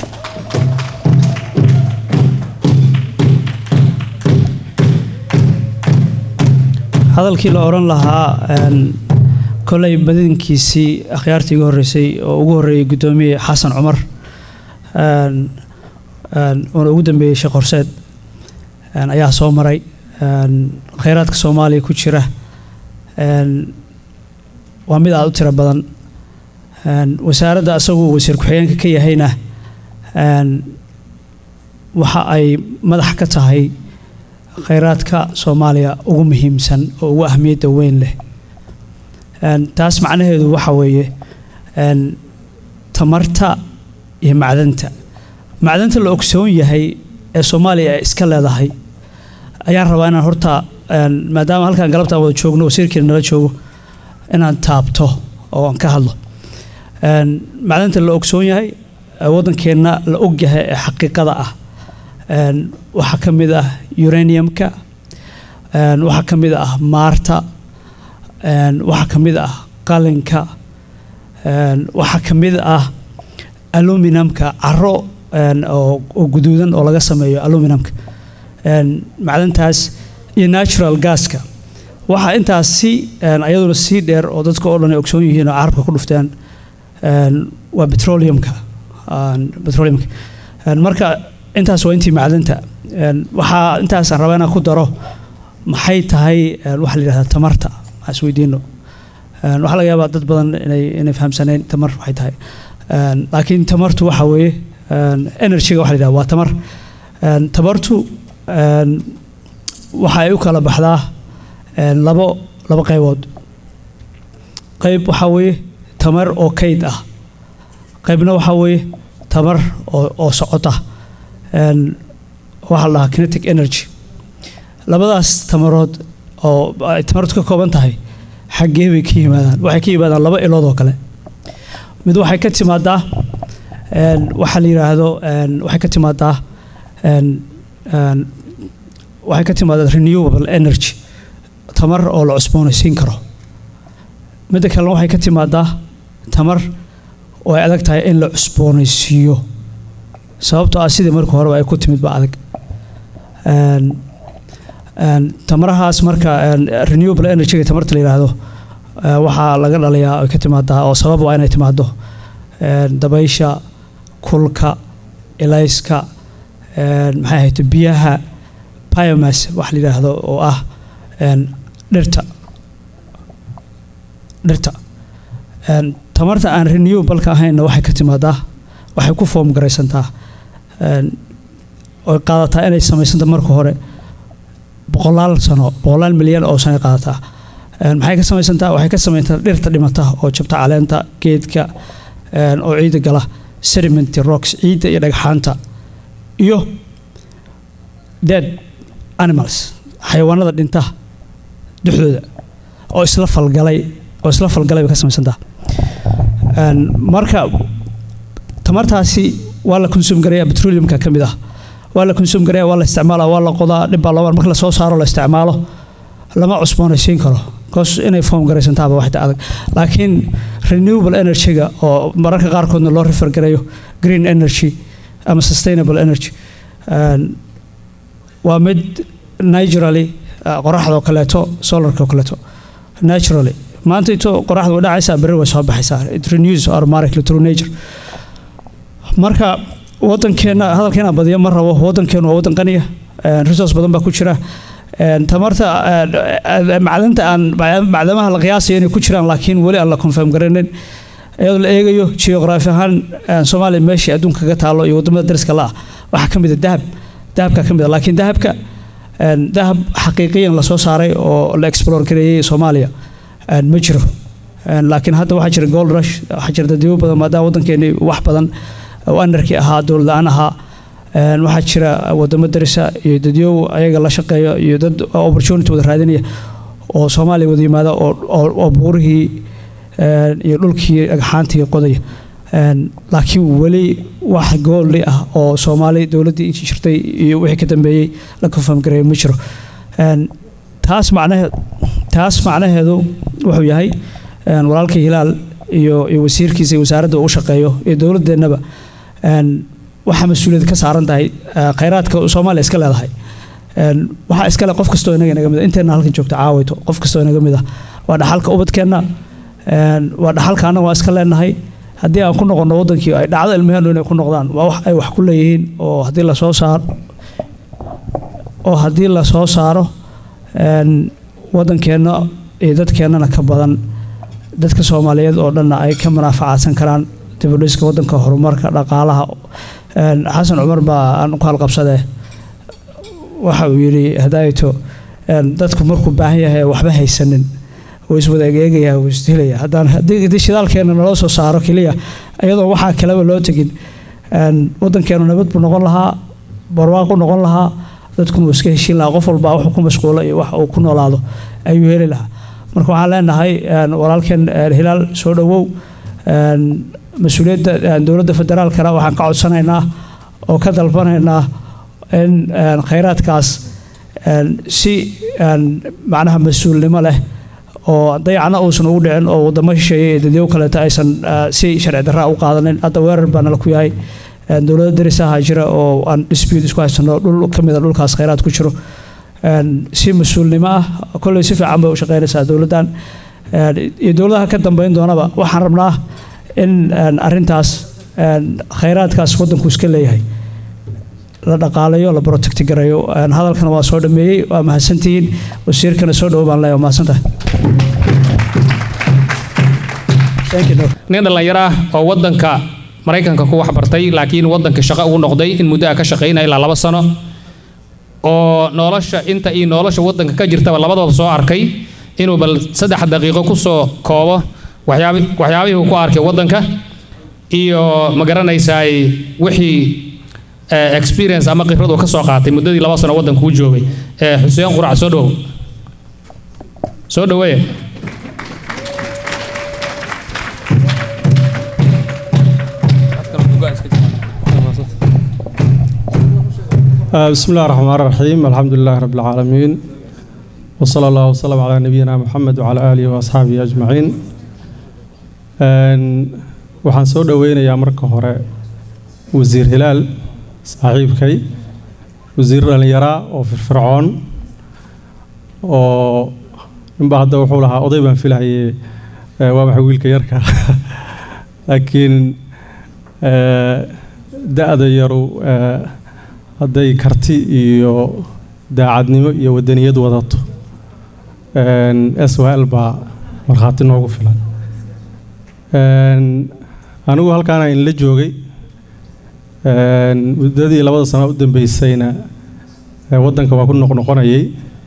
hadalkii la odhan lahaa een, kolay badankiisii akhyaartii ugu horreysay oo ugu horreeyay guddoomiye xasan cumar een, een, uuna ugu dambeeyey sheekh horseed een, ayaa soo maray een, khayraadka soomaaliya ku jira een, waa mid aada u tiro badan een, wasaaradda asagu wasiir ku-xigeenka ka yahayna een, waxa ay madax ka tahay khayraadka soomaaliya ugu muhiimsan oo ugu ahmiyadda weyn leh Een, taas macnaheedu waxa weeye een, tamarta iyo macdanta macdanta la ogsoon yahay ee soomaaliya ay iska leedahay ayaan rabaa inaan horta een, maadaama halkan galabta aan wada joogno wasiirkeena nala joogo inaan taabto oo aan ka hadlo Een, macdanta la ogsoon yahay ee waddankeenna la og yahay ee xaqiiqada ah Een, waxaa ka mid ah uraniumka Een, waxaa ka mid ah maarta Een, waxaa ka mid ah qalinka Een, waxaa ka mid ah aluminumka caro een, oo oo guduudan oo laga sameeyo aluminumka Een, macdantaas iyo natural gaska waxaa intaas si een, ayaduna sii dheer oo dadka oo dhan ay ogsoon yihiin oo carabka ku dhufteen Een, waa petroleumka Een, petroleumka Een, marka intaas waa intii macdanta Een, waxaa intaasaan rabaa inaan ku daro maxay tahay een, waxa la yidhahdaa tamarta waxaan isweydiino Een, waxaa laga yaabaa dad badan inay inay fahamsaneen tamar waxay tahay Een, laakiin tamartu waxa weeye een, energy-ga waxa la yidhahdaa waa tamar Een, tamartu een, waxa ay u kala baxdaa een, labo labo qaybood qayb waxaa weeye tamar oo kayd ah qaybna waxaa weeye tamar oo oo socota Een, waxaa la dhahaa kinetic energy labadaas tamarood oo ay tamartu ka kooban tahay xaggee bay ka yimaadaan waxay ka yimaadaan laba ilood oo kale mid waxay ka timaadaa een, waxaa la yidhaahdo een, waxay ka timaadaa een, een, waxay ka timaadaa renewable energy tamar oo la cusboonaysiin karo midda kalena waxay ka timaadaa tamar oo ay adag tahay in la cusboonaysiiyo sababtoo ah sidii marka horeba ay ku timid ba adag Een, een, tamarahaas marka een, renewable energy tamarta la yidhaahdo eh, waxaa laga dhalayaa ay ka timaadaa oo sabab waa inay timaado een, dabaysha kulka elayska een, maxay ahayd biyaha biomass wax la yidhaahdo oo ah een, dhirta dhirta Een, tamarta aan renewable-ka ahaynna waxay ka timaadaa waxay ku foom garaysantaa Een, oy qaadataa inay samaysanta marka hore boqolaal sano boqolaal milyan oo sano ay qaadataa Een, maxay ka samaysantaa waxay ka samaysantaa dhirta dhimata oo jabta caleenta geedka een, oo ciidda gala sedimenty rocks ciidda iyo dhagxaanta iyo dead animals xayawaanada dhinta dhexdooda oo isla falgalay oo isla falgalay bay ka samaysantaa Een, marka tamartaasi waa la consume gareeyaa petroleumka ka mid ah waa la consume gareeyaa waa la isticmaalaa waa la qodaa dhib baa loo marka la soo saaro la isticmaalo lama cusboonaysiin karo cause inay foam garaysantaaba waxda adag laakiin renewable energy-ga oo mararka qaarkoodna loo refer gareeyo green energy ama sustainable energy Een, waa mid naturally uh, qoraxda oo kaleeto solarka oo kaleeto naturally maanta ito qoraxda way dhacaysaa berri way soo baxaysaa it renews automatically through nature marka wadankeena hadalkeena badiya ma rabo wadankeenu waa wadan qaniya een, resource badan baa ku jira een, tamarta een, een, macdanta aan macdamaha la qiyaasayo inay ku jiraan laakiin weli aan la confirm garanayn iyadoo la eegayo geography ahaan een, soomaaliya meeshii adduunka kaga taalo iyo wadamada dariska la ah waxaa ka mid a dahab dahabka ka mid a laakiin dahabka een, dahab xaqiiqiyan lasoo saaray oo la explore gareeyey soomaaliya een, ma jiro Een, laakiin hadda waxaa jira gold rush waxaa jira dadyo badan maadaama wadankeeni wax badan oo anarkii ahaa dowlad la-aan ahaa Een, waxaa jira wadamo darisa iyo dadyow ayaga la shaqeeya iyo dad opportunity wada raadinaya oo soomaaliya wada yimaada oo, oo, oo buurihii een, iyo dhulkii agxaantii qodaya Een, laakiin weli wax goolli ah oo soomaali dowladdii intii jirtay iyo wixii ka dambeeyey la confirm gareeya ma jiro Een, taas macnaheed taas macnaheedu wuxuu yahay een, walaalkii hilaal iyo iyo wasiirkiisa iyo wasaaradda uu u shaqeeyo iyo dowladeennaba een, waxaa mas-uuliyad ka saaran tahay eh, khayraadka soomaaliya iska leedahay Een, waxaa iskale qof kastoo inaga inaga mid ah inteena halkan joogta caawayto qof kastoo inaga mid ah waa dhaxalka ubadkeenna een, waa dhaxalka annaga waa iska leenahay haddii aan ku noqono wadankii ay dhacdo ilmaheenu inay ku noqdaan waa wax ay wax ku leeyihiin oo haddii lasoo saaro oo haddii lasoo saaro een, wadankeenna iyo dadkeennana ka badan dadka soomaaliyeed oo dhanna ay ka munaafacaadsan karaan dibudhiska wadanka horumarka dhaqaalaha Een, xasan cumar baa aan ku halqabsadee waxa uu yidhi hadaayto een, dadku markuu baahan yahay waxba haysanin wuu iswada egeegaya wuu isdilaya haddaan haddii haddii shidaalkeena naloo soo saaro keliya iyadoo waxaa kaleba loo tegin een, wadankeenu nabad buu noqon lahaa barwaaqu noqon lahaa dadkuna wuu iska heshiin lahaa qof walba wuxuu ku mashquulo iyo wax uu ku noolaado ayuu heli lahaa marka waxaan leenahay een, walaalkeen een, hilaal soo dhowow een, mas-uuliyadda een, dowladda federaalkana waxaan ka codsanaynaa oo ka dalbanaynaa in een, khayraadkaas een, si een, macnaha mas-uulnimo leh oo dayacna uusan ugu dhicin oo wadamo shisheeye iyo dadyo kaleeto aysan eh, si sharci darraa u qaadanin hadda weerar baa nala ku yahay Een, dowlado darisaha jira oo aan dispute isku haysano dhul ka mid a dhulkaas khayraad ku jiro Een, si mas-uulnimo ah kolley si fiican bay u shaqeynaysaa dowladdan Een, iyo dowladaha ka dambeyn doonaba waxaan rabnaa in een, arrintaas een, khayraadkaas wadanku iska leeyahay la dhaqaalayo la protecti garayo Een, hadalkana waa soo dhameeyey waa mahadsantihiin wasiirkana soo dhowo baan leeyahay waa mahadsantahay Thank you, Noor. nin dhallinyaro ah oo wadanka maraykanka ku waxbartay laakiin wadanka shaqo ugu noqday in muddo ah ka shaqaynaya ilaa laba sano oo nolosha inta iyo nolosha wadanka ka jirtaba labadooda soo arkay inuu bal saddex daqiiqo kusoo koobo waxyaabi waxyaabihii uu ku arkay wadanka iyo ma garanaysaay wixii eh, experience ama khibrad uu ka soo qaatay muddadii laba sano wadanka u joogay Eh, xuseen qurac soo dhowow soo dhoweeye آه، بسم الله الرحمن الرحيم الحمد لله رب العالمين وصلى الله وسلم على نبينا محمد وعلى آله وأصحابه أجمعين Een, waxaan soo dhoweynayaa marka hore wasiir hilaal saaxiibkay wasiir dhallinyaraa oo firfircoon oo ninba hadda wuxuu lahaa oday baan filahayay eh, waa maxay wiilka yarka laakiin eh, da-da yaru eh, hadday karti iyo daacadnimo iyo wadaniyad wadato Een, SYL baa markhaati noogu filan Een, anigu halkaana inla joogay Een, muddadii labada sano u dambeysayna eh, waddanka waa ku noqnoqonayay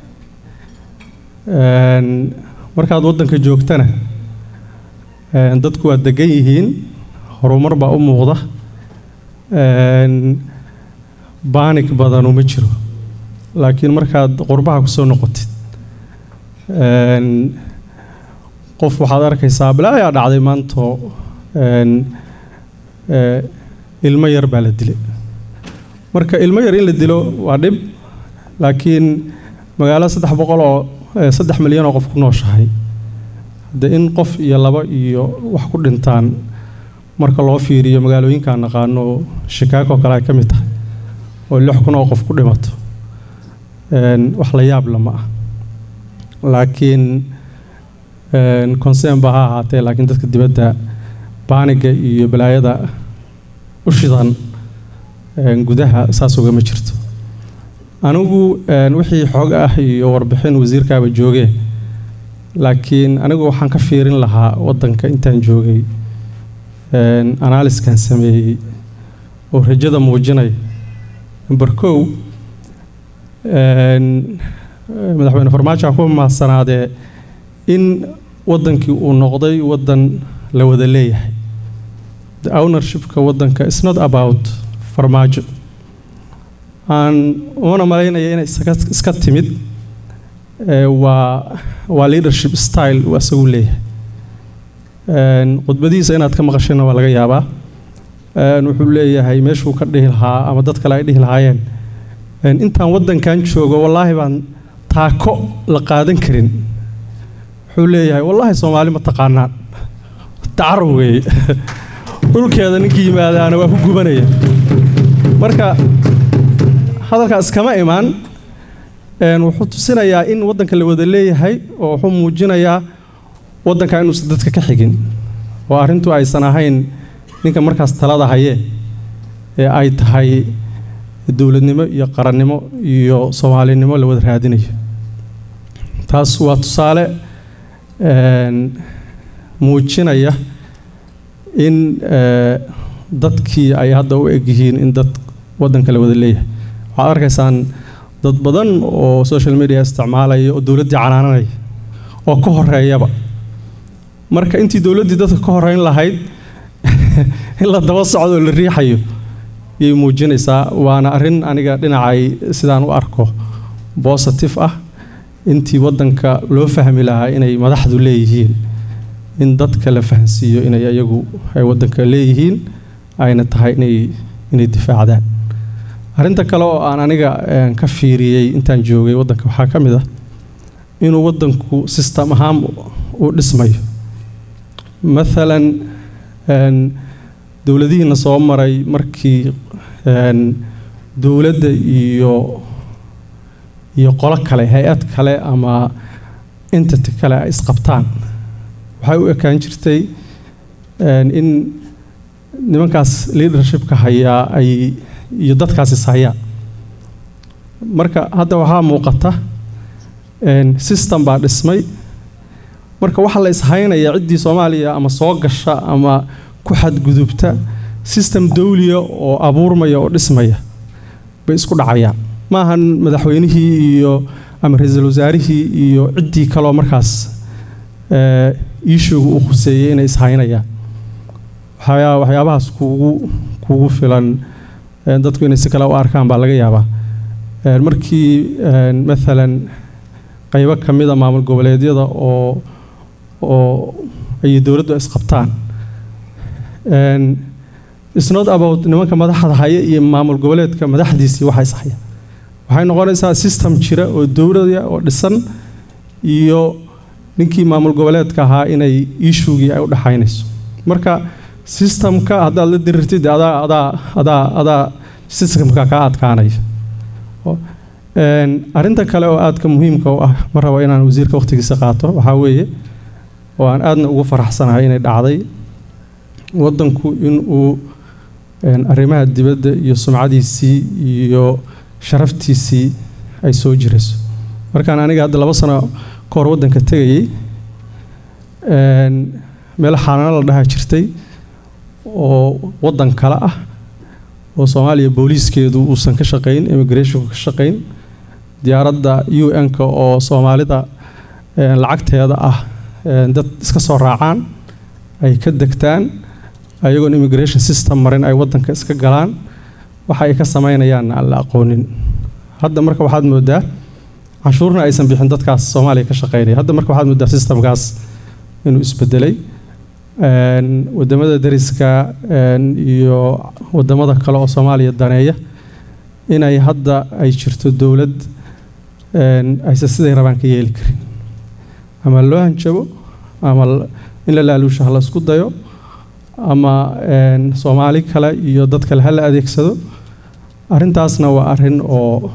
Een, markaad waddanka joogtana een, dadku waa degan yihiin horumar baa u muuqda Een, baanik badanu ma jiro laakiin markaad qurbaha kusoo noqotid een, qof waxaad arkaysaa bilaa ayaa dhacday maanto een, ee, ilmo yar baa la dilay marka ilmo yar in la dilo waa dhib laakiin magaalo saddex boqol oo ee, saddex milyan oo qof ku nooshahay hadde in qof iyo laba iyo wax ku dhintaan marka loo fiiriyo magaalooyinkaan naqaano oo shikaako kale ay ka mid tahay oo lix kun oo qof ku dhimato een, wax la yaab lama ah laakiin een, concern ba ha ahaatee laakiin dadka dibadda baaniga iyo balaayada u shidan een, gudaha saas ugama jirto anigu een, wixii xoog ah iyo warbixin wasiirkaaba joogee laakiin anigu waxaan ka fiirin lahaa waddanka intaan joogay een, analyskan sameeyey oo rajada muujinaya number kow een, madaxweyne farmaajo ha ku mahadsanaaday in waddankii uu noqday waddan la wada leeyahay the ownershipka waddanka is not about farmaajo aan umana malaynaya inay isaga iska timid ee, waa waa leadership style uu asagu leeyahay Een, khudbadihiisa inaad ka maqashayna waa laga yaabaa Een, wuxuu leeyahay meeshuu ka dhihi lahaa ama dad kale ay dhihi lahaayeen Een, intaan waddankan joogo wallaahi baan taako la qaadan karin wuxuu leeyahay wallaahi soomaali ma taqaanaan tacarub weeye dhulkeeda ninkii yimaadaana waa ku gubanaya marka hadalkaas kama imaan een, wuxuu tusinayaa in waddanka la wada leeyahay oo wuxuu muujinayaa waddanka inuusan dadka ka xigin oo arrintu aysan ahayn ninka markaas talada haye ee ay tahay dowladnimo iyo qarannimo iyo soomaalinimo la wada raadinayo taas waa tusaale een, muujinaya in ee, dadkii ay hadda u egyihiin in dad waddanka la wada leeyahay waxaad arkaysaan dad badan oo social media isticmaalaya oo dowladdii canaananaya oo ka horeeyaba marka intii dowladdii dadka ka horeyn lahayd in la daba socdo oo la riixayo yay muujinaysaa waana arrin aniga dhinacay sidaan u arko positive ah intii waddanka loo fahmi lahaa inay madaxdu leeyihiin in dadka la fahansiiyo inay ayagu ay waddanka leeyihiin ayna tahay inay inay difaacdaan arrinta kale oo aan aniga een, ka fiiriyey intaan joogay waddanka waxaa ka mid ah inuu waddanku system ahaan u dhismayo maalan een, dowladihiina soo maray markii een, dowladda iyo iyo qolo kale hay-ad kale ama entity kale ay isqabtaan waxay u ekaan jirtay een, in nimankaas leadershipka hayaa ay iyo dadkaas is hayaan marka hadda waxaa muuqata een, system baa dhismay marka waxaa la ishaynaya ciddii soomaaliya ama soo gasha ama ku xadgudubta system dawliya oo abuurmaya oo dhismaya bay isku dhacayaan maahan madaxweynihii iyo ama ra-iisul wasaarihii iyo ciddii kaloo markaas ee, iishuga uu khuseeyey inay ishaynayaan waxyaa waxyaabahaas kuugu kuugu filan ee, dadku inay si kale u arkaan baa laga yaabaa Ee, markii ee, maalan qaybo ka mida maamul goboleedyada oo oo ay dowladdu isqabtaan Een, it's not about nimanka madaxda haya iyo maamul goboleedka madaxdiisii waxa is haya waxay noqonaysaa system jira oo dowlada oo dhisan iyo ninkii maamul goboleedka ahaa inay iishugii ay u dhaxaynayso marka systemka haddaad la dirirtid adaa adaa adaa adaa systemka kaa adkaanaya Oo, een, arrinta kale oo aadka muhiimka u ah ma rabo inaan wasiirka waqtigiisa qaato waxaa weeye oo aan aadna ugu faraxsanahay inay dhacday waddanku inuu een, arrimaha dibadda iyo sumcadiisii iyo sharaftiisii ay soo jirayso markaan aniga hadda laba sano ka hor waddanka tegayey een, meel xaanano la dhaha jirtay oo waddan kale ah oo soomaaliya booliiskeedu uusan ka shaqayn immigrationku ka shaqayn diyaaradda u n-ka oo soomaalida een, lacagteeda ah een, dad iska soo raacaan ay ka degtaan ayagoon immigration system marin ay waddanka iska galaan waxa ay ka samaynayaanna aan la aqoonin hadda marka waxaad moodaa canshuurna aysan bixin dadkaas soomaaliya ka shaqaynaya hadda marka waxaad moodaa systemkaas inuu isbedelay Een, wadamada dariska een, iyo wadamada kale oo soomaaliya daneeya inay hadda ay jirto dowlad een, aysan siday rabaan ka yeeli karin ama loo hanjabo ama l- in la laaluusho ha la isku dayo ama een, soomaali kale iyo dad kale ha la adeegsado arrintaasna waa arrin oo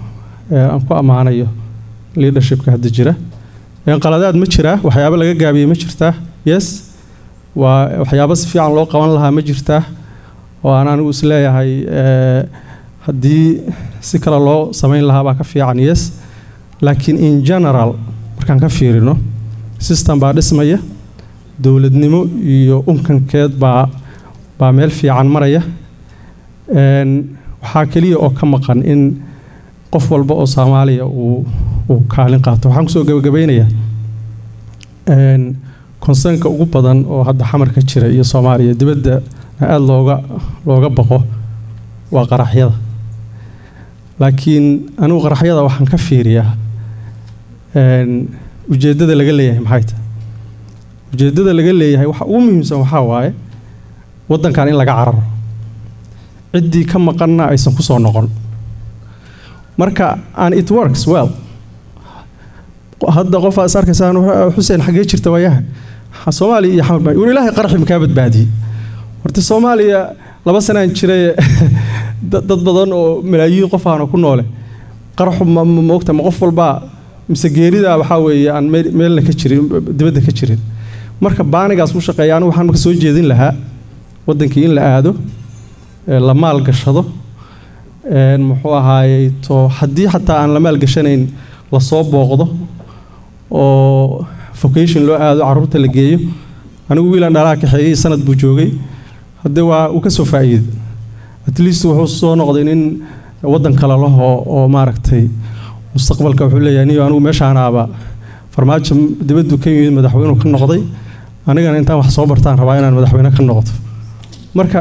ee aan ku ammaanayo leadershipka hadda jira Een, qaladaad ma jiraa waxyaabo laga gaabiyey ma jirtaa yes waa waxyaabo si fiican loo qaban lahaa ma jirtaa oo aan anigu isleeyahay ee, haddii si kale loo samayn lahaa baa ka fiican yes laakiin in general markaan ka fiirino system baa dhismaya dowladnimo iyo unkankeed baa baa meel fiican maraya Een, waxaa keliya oo ka maqan in qof walba oo soomaaliya uu uu kaalin qaato waxaan kusoo gabagabeynayaa een, concernka ugu badan oo hadda xamarka jira iyo soomaaliya dibadda aada looga looga baqo waa qaraxyada laakiin anigu qaraxyada waxaan ka fiiriyaa een, ujeeddada laga leeyahay maxay tahay ujeeddada laga leeyahay waxa ugu muhiimsan waxaa waaye waddankan in laga cararo ciddii ka maqanna aysan ku soo noqon marka and it works well hadda qof aad is arkaysaan xuseen xaggee jirta waayahan Ha, soomaaliya iyo xamar baa war ilaahay qaraxi makaa badbaadiyey horta soomaaliya laba sanaan jiray dad dad badan oo malaayiin qof ahna ku noole qaraxu ma ma- moogta ma qof walbaa mise geerida waxaa weeye aan meel- meelna ka jirin dibadda ka jirin marka baanigaas u shaqeeya anigu waxaan marka soo jeedin lahaa waddankii in la aado ee la maalgashado een, muxuu ahaayey to haddii xataa aan la maalgashanayn lasoo booqdo oo vocation loo aado caruurta la geeyo anigu wiilan dhalaa kaxeeyey sanad buu joogay haddee waa uu ka soo faa'iiday at least wuxuu soo noqday nin waddan kale laho oo maaragtay mustaqbalka wuxuu leeyahay niyo anigu meeshaanaaba farmaajo dibaddu ka yimid madaxweynuu ka noqday anigana intaan wax soo bartaan rabaa inaan madaxweyne ka noqdo marka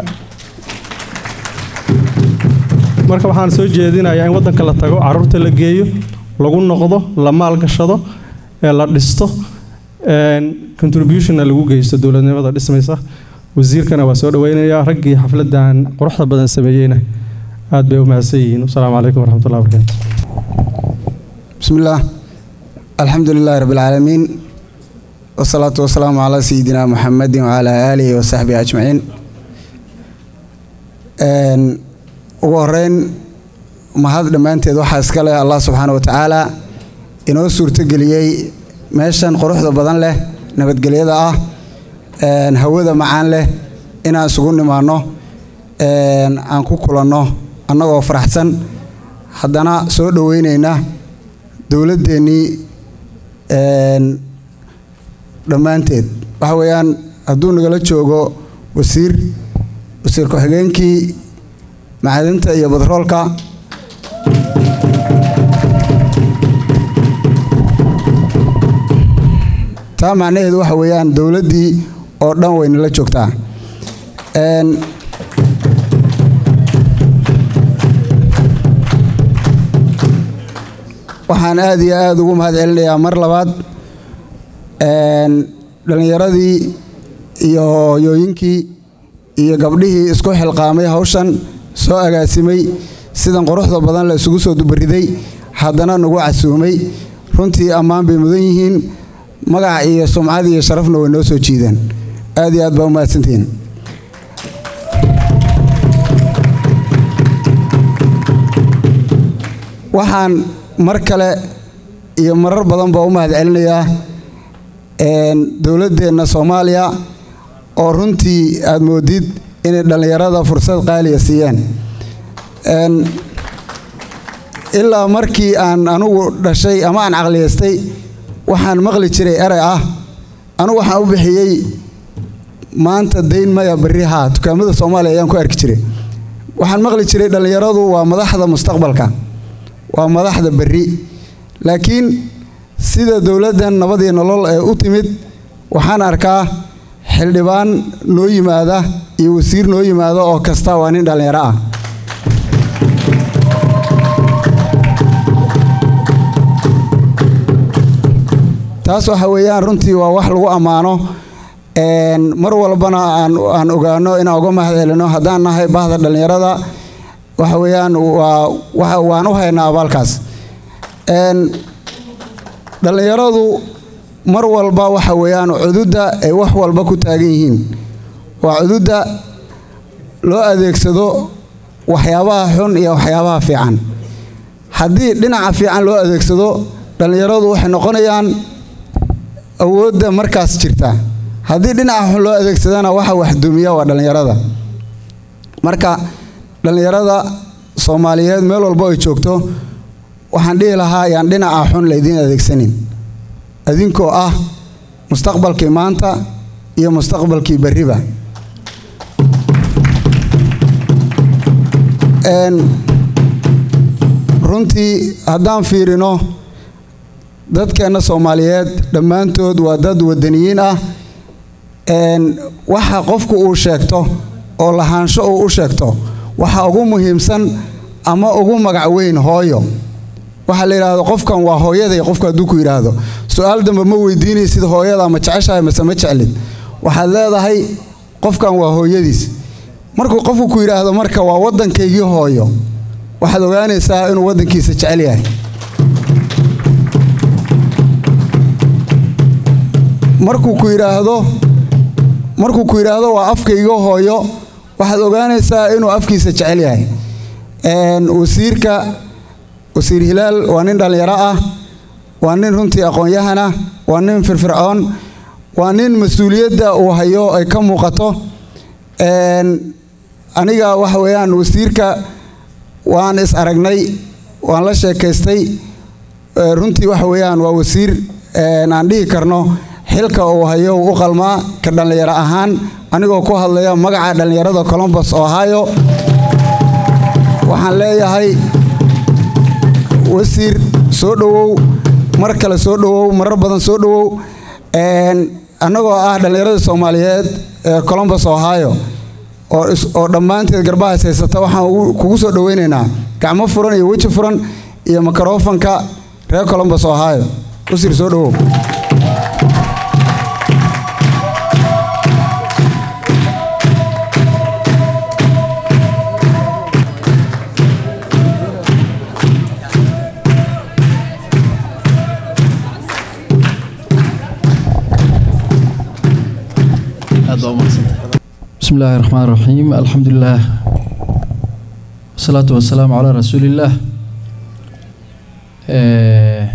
marka waxaan soo jeedinayaa in waddanka la tago caruurta la geeyo lagu noqdo la maalgashado ee la dhisto een, contributionna lagu geysto dowladnimada dhismaysa wasiirkana waa soo dhaweynayaa raggii xafladan quruxda badan sameeyeyna aad bay u mahadsan yihiin wasalaamu calaykum waraxmatullahi wabarakaatu بسم الله الحمد لله رب العالمين والصلاة والسلام على سيدنا محمد وعلى آله وصحبه أجمعين een, ugu horeyn mahad dhammaanteed waxaa iska leh allah subxaana wa tacaala inoo suurtogeliyey meeshan quruxda badan leh nabadgelyada ah een, hawada macaan leh inaan isugu nimaanno een, aan ku kulanno annagoo faraxsan haddana soo dhoweyneyna dowladdeennii een, dhammaanteed waxa weeyaan hadduu nagala joogo wasiir wasiir ku-xigeenkii macdinta iyo badroolka taa macnaheedu waxa weeyaan dowladdii oo dhan way nala joogtaa Een, waxaan aad iyo aad ugu mahad celinayaa mar labaad een, dhallinyaradii iyo hooyooyinkii iyo gabdhihii isku xilqaamay hawshan soo agaasimay sidan quruxda badan la isugu soo dubariday haddana nagu casuumay runtii ammaan bay mudan yihiin magac iyo sumcad iyo sharafna way noo soo jiideen aad iyo aad baa u mahadsantihiin waxaan mar kale iyo marar badan baa u mahad celinayaa een, dowladdeenna soomaaliya oo runtii aad moodid inay dhallinyarada fursad qaaliya siiyeen Een, ilaa markii aan anugu dhashay ama aan caqliyaystay waxaan maqli jiray erey ah anugu waxaan u bixiyey maanta dayn maya berri haa dukaamada soomaaliya ayaan ku arki jiray waxaan maqli jiray dhallinyaradu waa madaxda mustaqbalka waa madaxda berri laakiin sida dowladdan nabad iyo nolol ee u timid waxaan arkaa xildhibaan noo yimaada iyo wasiir noo yimaada oo kasta waa nin dhallinyaro ah taas waxa weeyaan runtii waa wax lagu ammaano een, mar walbana aan aan ogaano inaan uga mahad celino haddaan nahay bahda dhallinyarada waxa weeyaan waa waxa waan u haynaa abaalkaas Een, dhallinyaradu mar walba waxa weeyaan cududda ay wax walba ku taagan yihiin waa cududda loo adeegsado waxyaabaha xun iyo waxyaabaha fiican haddii dhinaca fiican loo adeegsado dhallinyaradu waxay noqonayaan awoodda markaas jirta haddii dhinaca xun loo adeegsadana waxa waxdumiya waa dhallinyarada marka dhallinyarada soomaaliyeed meel walbo ay joogto waxaan dhihi lahaa ayaan dhinaca xun laydiin adeegsanin idinkoo ah mustaqbalkii maanta iyo mustaqbalkii berriba Een, runtii haddaan fiirino dadkeenna soomaaliyeed dhammaantood waa dad wadaniyiin ah Een, waxa qofku uu sheegto oo lahaansho uu u sheegto waxa ugu muhiimsan ama ugu magac weyn hooyo waxaa la yidhaahdo qofkan waa hooyaday qofku hadduu ku yidhaahdo su-aal dambe ma weydiinaysid hooyada ma jeceshahay mase ma jeclid waxaad leedahay qofkan waa hooyadiis markuu qofku ku yidhaahdo marka waa waddankaygii hooyo waxaad ogaanaysaa inuu waddankiisa jecel yahay markuu ku yidhaahdo markuu ku yidhaahdo waa afkayga hooyo waxaad ogaanaysaa inuu afkiisa jecel yahay Een, wasiirka wasiir hilaal waa nin dhallinyaro ah waa nin runtii aqoon-yahana waa nin firfircoon waa nin mas-uuliyadda uu hayo ay ka muuqato Een, aniga waxa weeyaan wasiirka waan is aragnay waan la sheekaystay Ee, runtii waxa weeyaan waa wasiir een, aan dhihi karno xilka uu hayo uu u qalmaa ka dhallinyaro ahaan anigoo ku hadlaya magaca dhallinyarada columbus ohio waxaan leeyahay wasiir soo dhowow mar kale soo dhowow marar badan soo dhowow Een, annagoo ah dhallinyarada soomaaliyeed ee columbus ohio oo is- oo dhammaanteed garbahays haysata waxaan ugu- kugu soo dhoweynaynaa gacmo furan iyo weji furan iyo microfonka reer columbus ohio wasiir soo dhowow بسم الله الرحمن الرحيم الحمد لله والصلاة والسلام على رسول الله آه،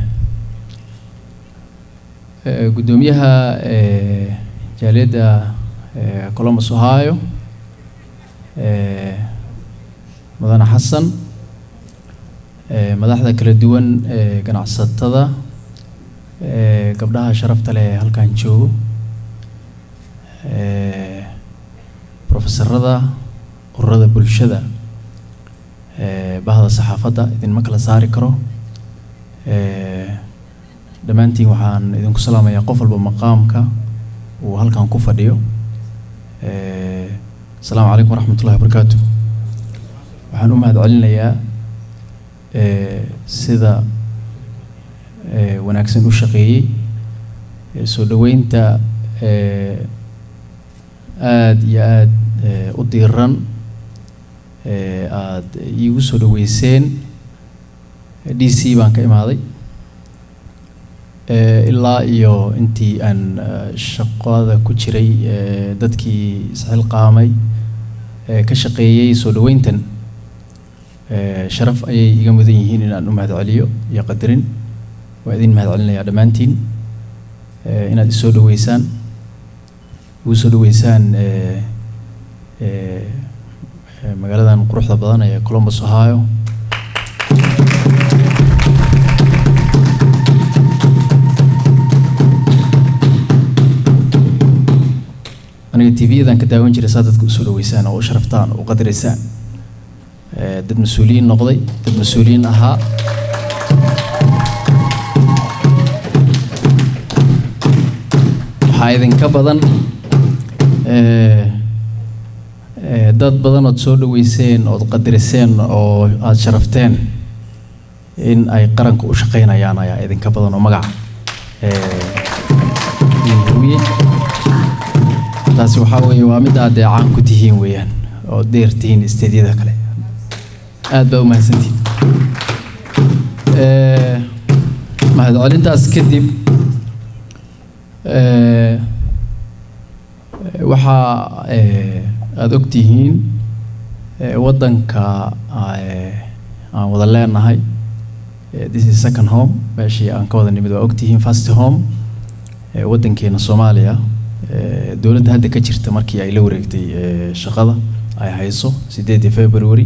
آه، قدوميها آه، جاليدا آه، كولومبوس اوهايو آه، مدن حسن آه، madaxda kala duwan ee ganacsatada ee gabdhaha sharafta leh ee halkan joogo ee profesorada ururada bulshada ee bahda saxaafadda idinma kala saari karo ee dhammaantiin waxaan idinku salaamayaa qof walba maqaamka uu halkan ku fadhiyo ee asalaamu calaykum waraxmatullahi wabarakaatu waxaan u mahadcelinayaa ee sida ee wanaagsan u shaqeeyey ee soo dhoweynta ee aada iyo aada ee u diiran ee aada iigu soo dhoweyseen d c baan ka imaaday ee ilaa iyo intii aan eh, shaqada ku jiray ee dadkii isxilqaamay ee ka shaqeeyey soo dhoweyntan ee sharaf ayay iga mudan yihiin in aan u mahadceliyo iyo qadarin waa idin mahadcelinayaa dhammaantiin ee inaad isoo dhoweysaan igu soo dhoweysaan ee ee ee magaaladan quruxda badan ee Columbus Ohio aniga tv-yadan ka daawan jiray saa dadka usoo dhoweysaan oo u sharaftaan oo u qadaraysaan ee dad mas-uuliyiin noqday dad mas-uuliyiin ahaa waxaa idinka badan ee ee dad badan ood soo dhoweyseen ood qadariseen oo aada sharafteen in ay qaranka u shaqaynayaan ayaa idinka badan oo magaca ee idin huriyey taasi waxaa weeye waa mid aad dee caan ku tihiin weeyaan oo dheer tihiin isteedyada kale aad baa u mahadsantihiin ee mahadcelintaas kadib ee waxaa ee aada ogtihiin ee waddanka ee aan wada leenahay Eh, this is second home meeshii aan ka wada nimid waa ogtihiin first home eh, waddankeena soomaaliya eh, dowladda hadda ka jirta markii ay la wareegtay eh, shaqada ay hayso sideedii february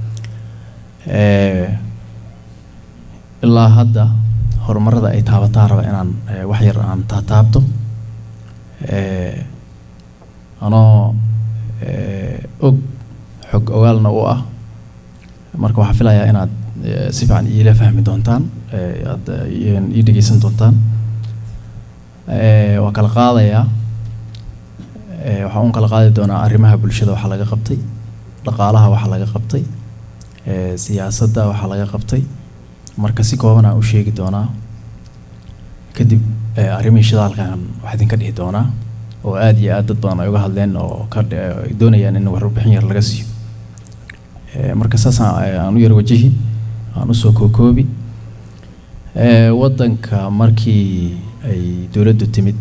Eh, ilaa hadda horumarada ay taabataa raba inaan eh, wax yar aan taataabto Eh, anoo eh, og xog ogaalna u ah marka waxaan filayaa inaad eh, si fiican iila fahmi doontaan eh, aad eh, ii dhegeysan doontaan Eh, waan kala qaadayaa Eh, waxaan un kala qaadi doonaa arrimaha bulshada waxaa laga qabtay dhaqaalaha waxaa laga qabtay eh, siyaasadda waxaa laga qabtay marka si kooban aan u sheegi doonaa kadib eh, arrimihii shidaalkan wax idinka dhihi doonaa oo aad iyo aad dad badan ay uga hadleen oo ka dhi- ay doonayaan in warbixin yar laga siiyo Eh, marka saasaan eh, aan u yar wajihi aan usoo kookoobi Eh, waddanka markii ay dowladdu timid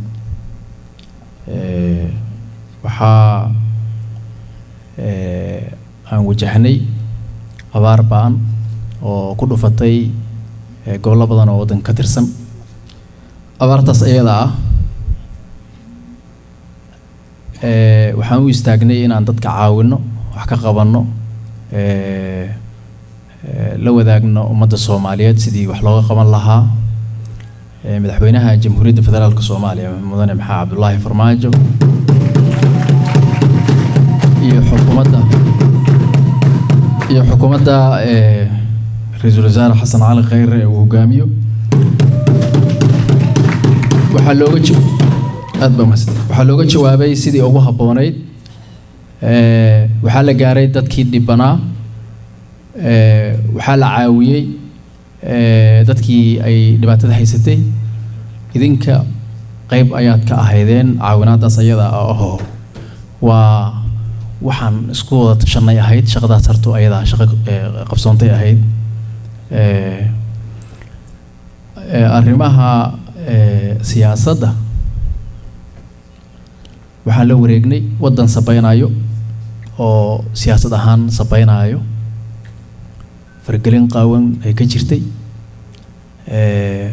eh, waxaa eh, aan wajahnay abaar ba'an oo ku dhufatay eh, gobollo badan oo waddanka ka tirsan abaartaas iyada ah eh, waxaan u istaagnay inaan dadka caawinno wax ka qabanno eh, eh, la wadaagno ummadda soomaaliyeed sidii wax looga qaban lahaa eh, madaxweynaha jamhuuriyadda federaalka soomaaliya mudane maxaa cabdulaahi farmaajo iyo xukuumadda iyo xukuumadda eh, ra-iisul wasaare xasan cali khayre ee uu hogaamiyo waxaa looga ja- aad baa mahadsan waxaa looga jawaabay sidii ugu habboonayd Eh, waxaa la gaaray dadkii dhibanaa Eh, waxaa la caawiyey eh, dadkii ay dhibaatada haysatay idinka qayb ayaad ka ahaydeen caawinaadaas ayada ah oo waa waxaan isku wada tashanay ahayd shaqadaas harto ayadaa shaqo eh, qabsoontay ahayd Eh, eh, arrimaha eh, siyaasadda waxaan la wareegnay waddan sabaynayo oo siyaasad ahaan sabaynayo fargelin qaawan ay ka jirtay Eh,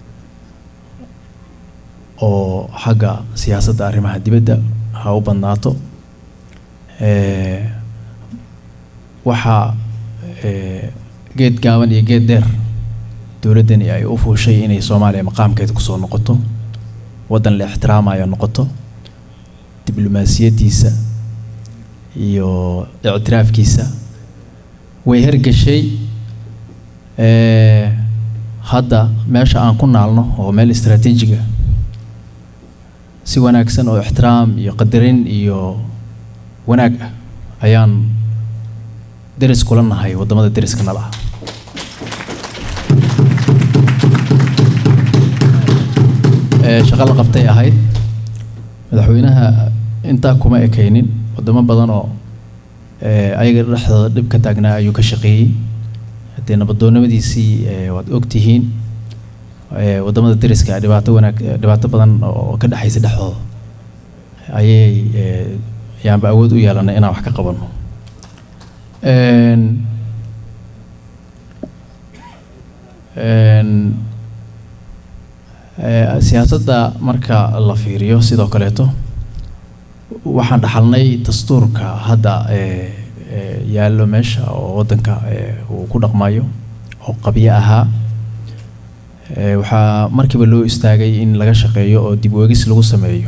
oo xagga siyaasadda arrimaha dibadda ha u badnaato Eh, waxaa eh, geed gaaban iyo geed dheer dowladdani ay u fuushay inay soomaaliya maqaamkeeda kusoo noqoto waddan la ixtiraamayo noqoto diblomaasiyaddiisa iyo ictiraafkiisa way hergeshay Eh, hadda meesha aan ku naalno oo meel istaraatiijiga si wanaagsan oo ixtiraam iyo qadarin iyo wanaag ah ayaan deris kula nahay waddamada deriska nala ah Eh, shaqo la qabtay ahayd madaxweynaha intaa kuma ekaynin wadamo badan oo eh, ayaga dhexdooda dhib ka taagnaa ayuu ka shaqeeyey haddee nabadoonnimadiisii eh, waad ogtihiin eh, waddamada deriska dhibaato wanaag eh, dhibaato badan oo ka dhexaysa dhexdooda ayay eh, ayaanba awood u yeelanay inaan wax ka qabanno Een, een, eh, siyaasadda marka la fiiriyo sidoo kaleeto waxaan dhaxalnay dastuurka hadda eh, eh, yaallo meesha oo waddanka eh, uu ku dhaqmayo oo qabyo ahaa Eh, waxaa markiiba loo istaagay in laga shaqeeyo oo dib u eegis lagu sameeyo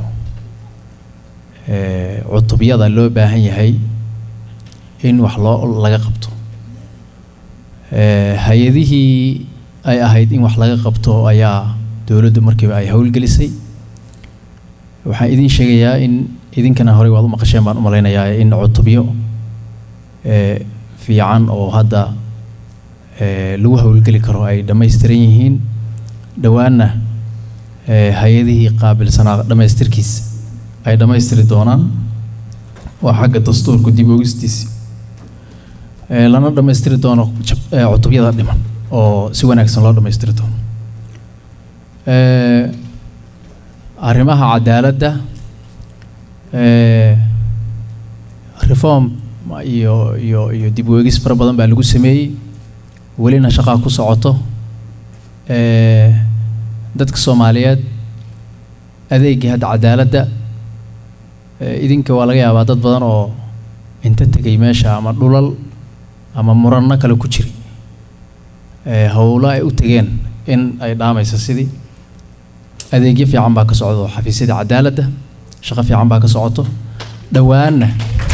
Eh, cutubyada loo baahan yahay in wax loo laga qabto Eh, hay-adihii ay ahayd in wax laga qabto ayaa dowladdu markiiba ay howlgelisay waxaan idin sheegayaa in idinkana horey waad u maqasheen baan u malaynayaa in cutubyo eh, fiican oo hadda eh, lagu howlgeli karo ay dhammaystiran yihiin dhowaanna eh, hay-adihii qaabilsanaa dhammaystirkiisa ay dhammaystiri doonaan waa xagga dastuurka dib oogistiisi Eh, lana dhammaystiri doono jab- eh, cutubyada dhiman oo si wanaagsan loo dhammaystiri doono Eh, arrimaha cadaaladda eh, reform iyo iyo iyo dib u eegis fara badan baa lagu sameeyey welina shaqaa ku socoto ee, dadka soomaaliyeed adeegii hadda cadaaladda ee, idinka waa laga yaabaa dad badan oo inta tegay meesha ama dhulal ama muranno kale ku jiray ee, howlo ay u tegeen in ay dhaamayso sidii adeegyo fiican baa ka socdo xafiisyada cadaaladda shaqo fiican baa ka socoto dhowaanna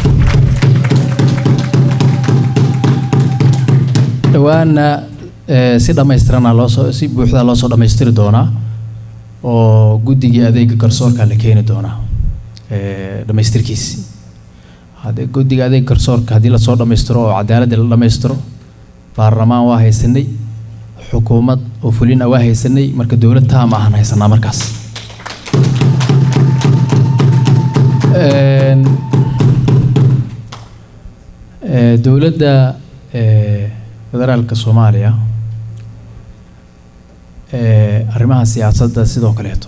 dhowaanna ee, si dhammaystirana loosoo si buuxda loo soo dhammaystiri doonaa oo guddigii adeega garsoorka la keeni doonaa ee, dhammaystirkiisi haddii guddiga adeega garsoorka haddii lasoo dhammaystiro oo cadaaladda la dhammaystiro baarlamaan waa haysanay xukuumad oo fulina waa haysanay marka dowlad taam ahaan haysanaa markaas Een, ee, dowladda ee, federaalka soomaaliya ee, arrimaha siyaasadda sidoo kaleeto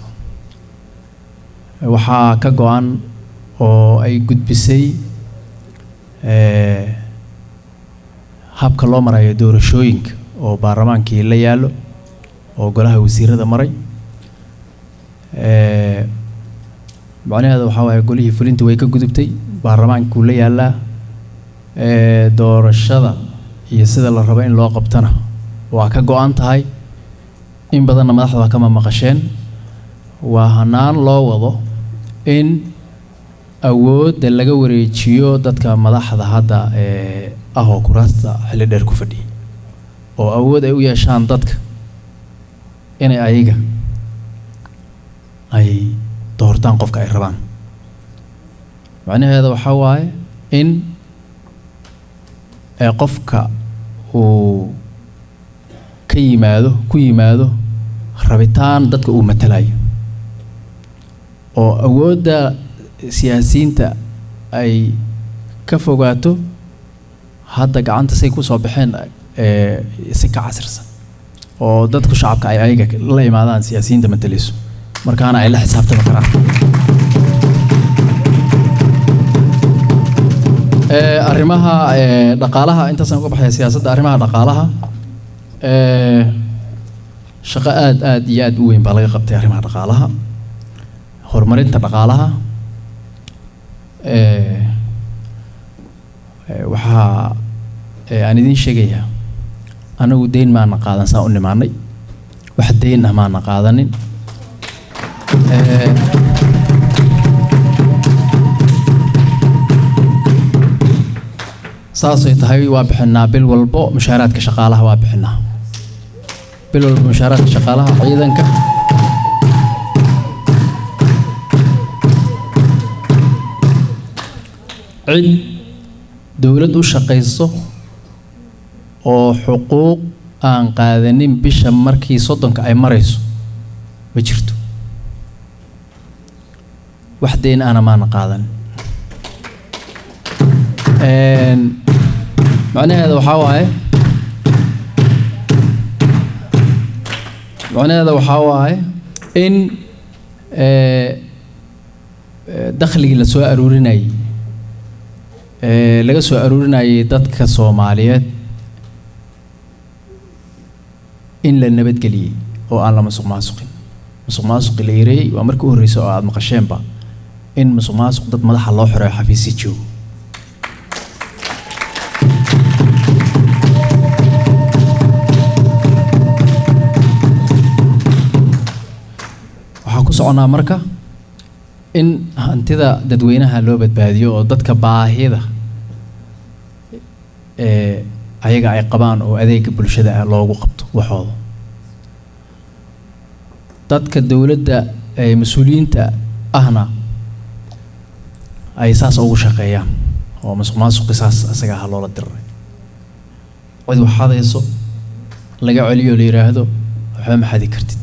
waxaa ka go-an oo ay gudbisay ee, habka loo marayo doorashooyinka oo baarlamaankii la yaallo oo golaha wasiirada maray ee, macnaheedu waxaa waaye golihii fulinta way ka gudubtay baarlamaankuu la yaallaa ee, doorashada iyo sida la rabo in loo qabtana waa ka go-an tahay in badanna madaxda waa kama maqasheen waa hanaan loo wado in awoodda laga wareejiyo dadka madaxda hadda ee ah oo kuraasta xilli dheer ku fadhiyay oo awood ay u yeeshaan dadka inay ayaga ay doortaan qofka ay rabaan macnaheeda waxaa waaye in ee qofka uu ka yimaado ku yimaado rabitaan dadka uu matalayo oo awoodda siyaasiyiinta ay ka fogaato hadda gacanta say kusoo baxeen ee si ka casirsan oo dadku shacabka ay ayaga la imaadaan siyaasiyiinta matalayso markaana ay la xisaabtami karaan Ee, arrimaha ee, dhaqaalaha intaasaan uga baxaya siyaasadda arrimaha dhaqaalaha ee, shaqo aad aad iyo aad u weyn baa laga qabtay arrimaha dhaqaalaha horumarinta dhaqaalaha ee, ee, waxaa ee, aan idiin sheegayaa anagu deyn maana qaadan saa u nimaanay wax deyn ah maana qaadanin Ee, saasay tahay waa bixinaa bil walbo mushaaraadka shaqaalaha waa bixinaa bil walbo mushaaraadka shaqaalaha ciidanka cid dowlad u shaqayso oo xuquuq aan qaadanin bisha markii soddonka ay marayso ma jirto wax deyn ahna maana qaadanin Een, macnaheeda waxaa waaye macnaheeda waxaa waaye in ee, ee, dakhligii la soo aruurinayay ee, laga soo aruurinayay dadka soomaaliyeed in la nabadgeliyey oo aan la masuq maasuqin masuq maasuqi la yareeyey waa markii u horreysay oo aada maqasheenba in masuq maasuq dad madaxa loo xireeyo xafiisyo joogo waxaan ku soconaa marka in hantida dadweynaha loo badbaadiyo oo dadka baahida ee ayaga ay qabaan oo adeega bulshada ah loogu qabto waxooda dadka dowladda ee mas-uuliyiinta ahna ay saas ugu shaqeeyaan oo masuq maasuqi saas isaga ah loola diriray cid wax hadayso laga celiyo la yidhaahdo waxba ma xadi kartid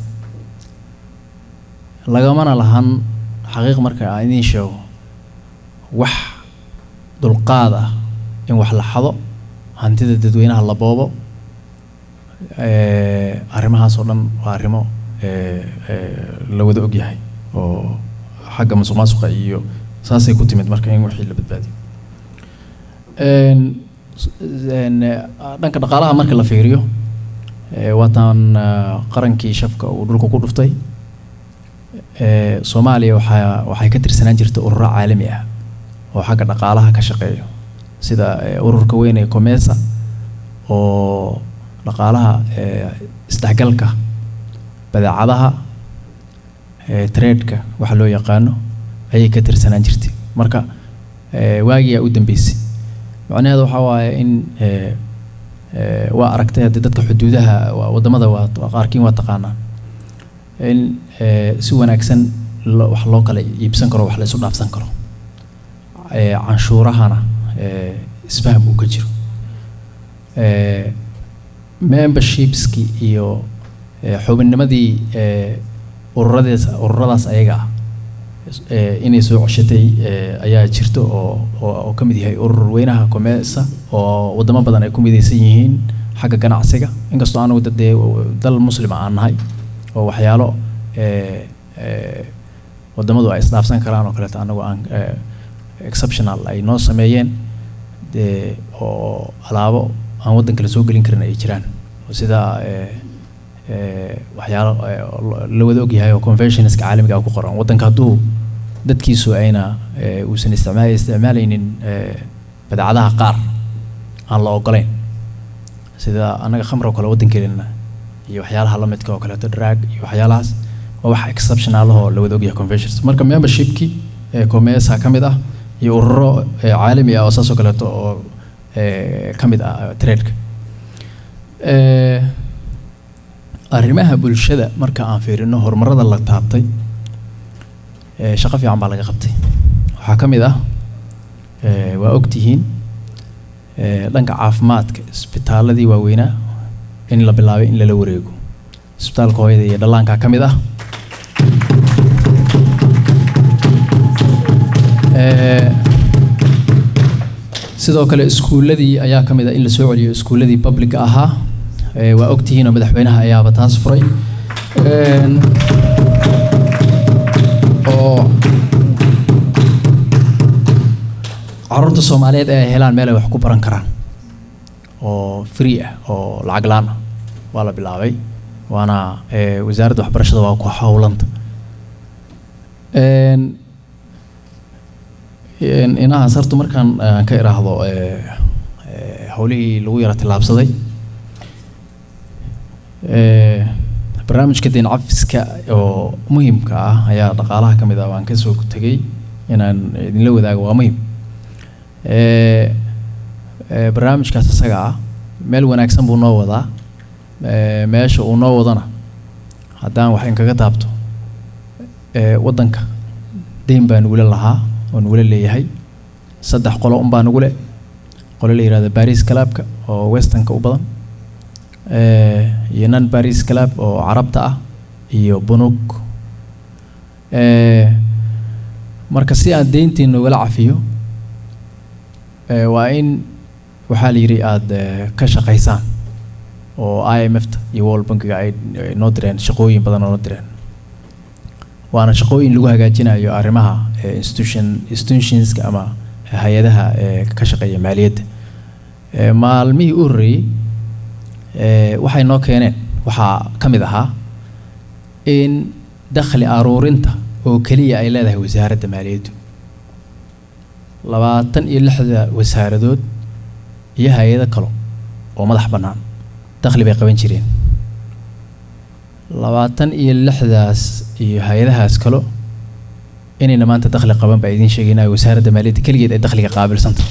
lagamana lahan xaqiiq marka aan idiin sheego wax dulqaad ah in wax la xado hantida dadweynaha la boobo ee, arrimahaas oo dhan waa arrimo ee, ee, la wada ogyahay oo xagga masuq maasuqa iyo saasay ku timid marka in wixii la badbaadiyo Een, s- een, eh, dhanka dhaqaalaha marka la fiiriyo Eh, waataan ah, qarankii shafka uu dhulka ku dhuftay Eh, soomaaliya waxaa waxay ka tirsanaan jirtay ururo caalami ah oo xagga dhaqaalaha ka shaqeeyo sida eh, ururka weyn ee comesa oo dhaqaalaha eh, isdhexgalka badeecadaha eh, trade-ka waxa loo yaqaano ayay ka tirsanaan jirtay marka eh, waagiyaa u dambeysay macnaheedu waxaa waaye in eh, eh, waa aragtay haddii dadka xuduudaha waa- waddamada waa waa qaarkiin waa taqaanaa in eh, si wanaagsan lo- wax loo kala iibsan karo wax la isu dhaafsan karo eh, canshuurahana eh, isfaham uu ka jiro eh, membershipski iyo eh, xubinnimadii eh, ururadaas ururadaas ayaga ah eh, inay soo ceshatay eh, ayaa jirto oo oo oo ka mid yahay urur weynaha comesa oo wadamo badan ay ku midaysan yihiin xagga ganacsiga inkastoo anugu dad dee dal muslima aan nahay oo waxyaalo eh, eh, wadamadu ay isdhaafsan karaan oo kaleeto anagu aan eh, exceptional ay noo sameeyeen dee oo alaabo aan waddan kale soo gelin karin ay jiraan oo sida eh, eh, waxyaalo eh, oo la wada ogyahay oo conventionska caalamiga ah ku qoran waddanka hadduu dadkiisu ayna eh, uusan isticmaal isticmaalaynin eh, badeecadaha qaar aan la ogolayn sida annaga khamr oo kale waddankeena iyo waxyaalaha la midka oo kaleeto drag iyo waxyaalahaas waa wax exceptional ahoo la wada ogyahay conventions marka membershipkii ee comesa ka mid ah iyo ururo eh, caalami ah oo saas oo kaleeto oo eh, ka mid ah trade-ka Eh, arrimaha bulshada marka aan fiirino horumarada la taabtay eh, shaqo fiican baa laga qabtay waxaa ka mid ah eh, waa ogtihiin eh, dhanka caafimaadka isbitaaladii waaweynaa in la bilaabay in lala wareego isbitaalka hooyada iyo dhallaanka ka mid ah Eh, sidoo kale iskuuladii ayaa ka mid ah in la soo celiyo iskuuladii publica ahaa Eh, waa ogtihiin oo madaxweynaha ayaaba taas furay Een, oo caruurta soomaaliyeed ay helaan meel ay wax ku baran karaan oo free ah oo lacag laan ah waa la bilaabay waana eh, wasaaradda waxbarashada waa ku howlanta Een, een, inahaas horta markaan aan ka iraahdo eh, eh, howlihii lagu yara tillaabsaday Eh, barnaamijka deyn cafiska oo muhiimka ah ayaa dhaqaalaha ka mid ah waan kasoo tegay inaan idinla wadaago waa muhiim Eh, eh, barnaamijkaas isaga ah meel wanaagsan buu noo wadaa Eh, meesha uu noo wadana haddaan wax inkaga taabto eh, waddanka deyn baa nugula lahaa oo nugula leeyahay saddex qolo unbaa nugule qolo la yihahdo baris clubka oo westernka u badan eh, iyo non baris club oo carabta ah iyo bunug eh, marka si aan deyntii nogala cafiyo eh, waa in waxaa la yidhi aada eh, ka shaqaysaan oo i m f ta iyo world bankiga ay ay noo direen shaqooyin badan oo noo direen waana shaqooyin lagu hagaajinayo arrimaha eh, institution institutionska ama hay-adaha eh, ka shaqeeya maaliyadda Eh, maalmihii u horreeyey eh, waxay noo keeneen waxaa ka mid ahaa in dakhli aruurinta oo keliya ay leedahay wasaaradda maaliyaddu labaatan iyo lixda wasaaradood iyo hay-ado kale oo madax bannaan dakhli bay qaban jireen labaatan iyo lixdaas iyo hay-adahaas kale inayna maanta dakhli qaban baa idiin sheegaynaya wasaaradda maaliyadda keligeed ay dakhliga qaabilsanta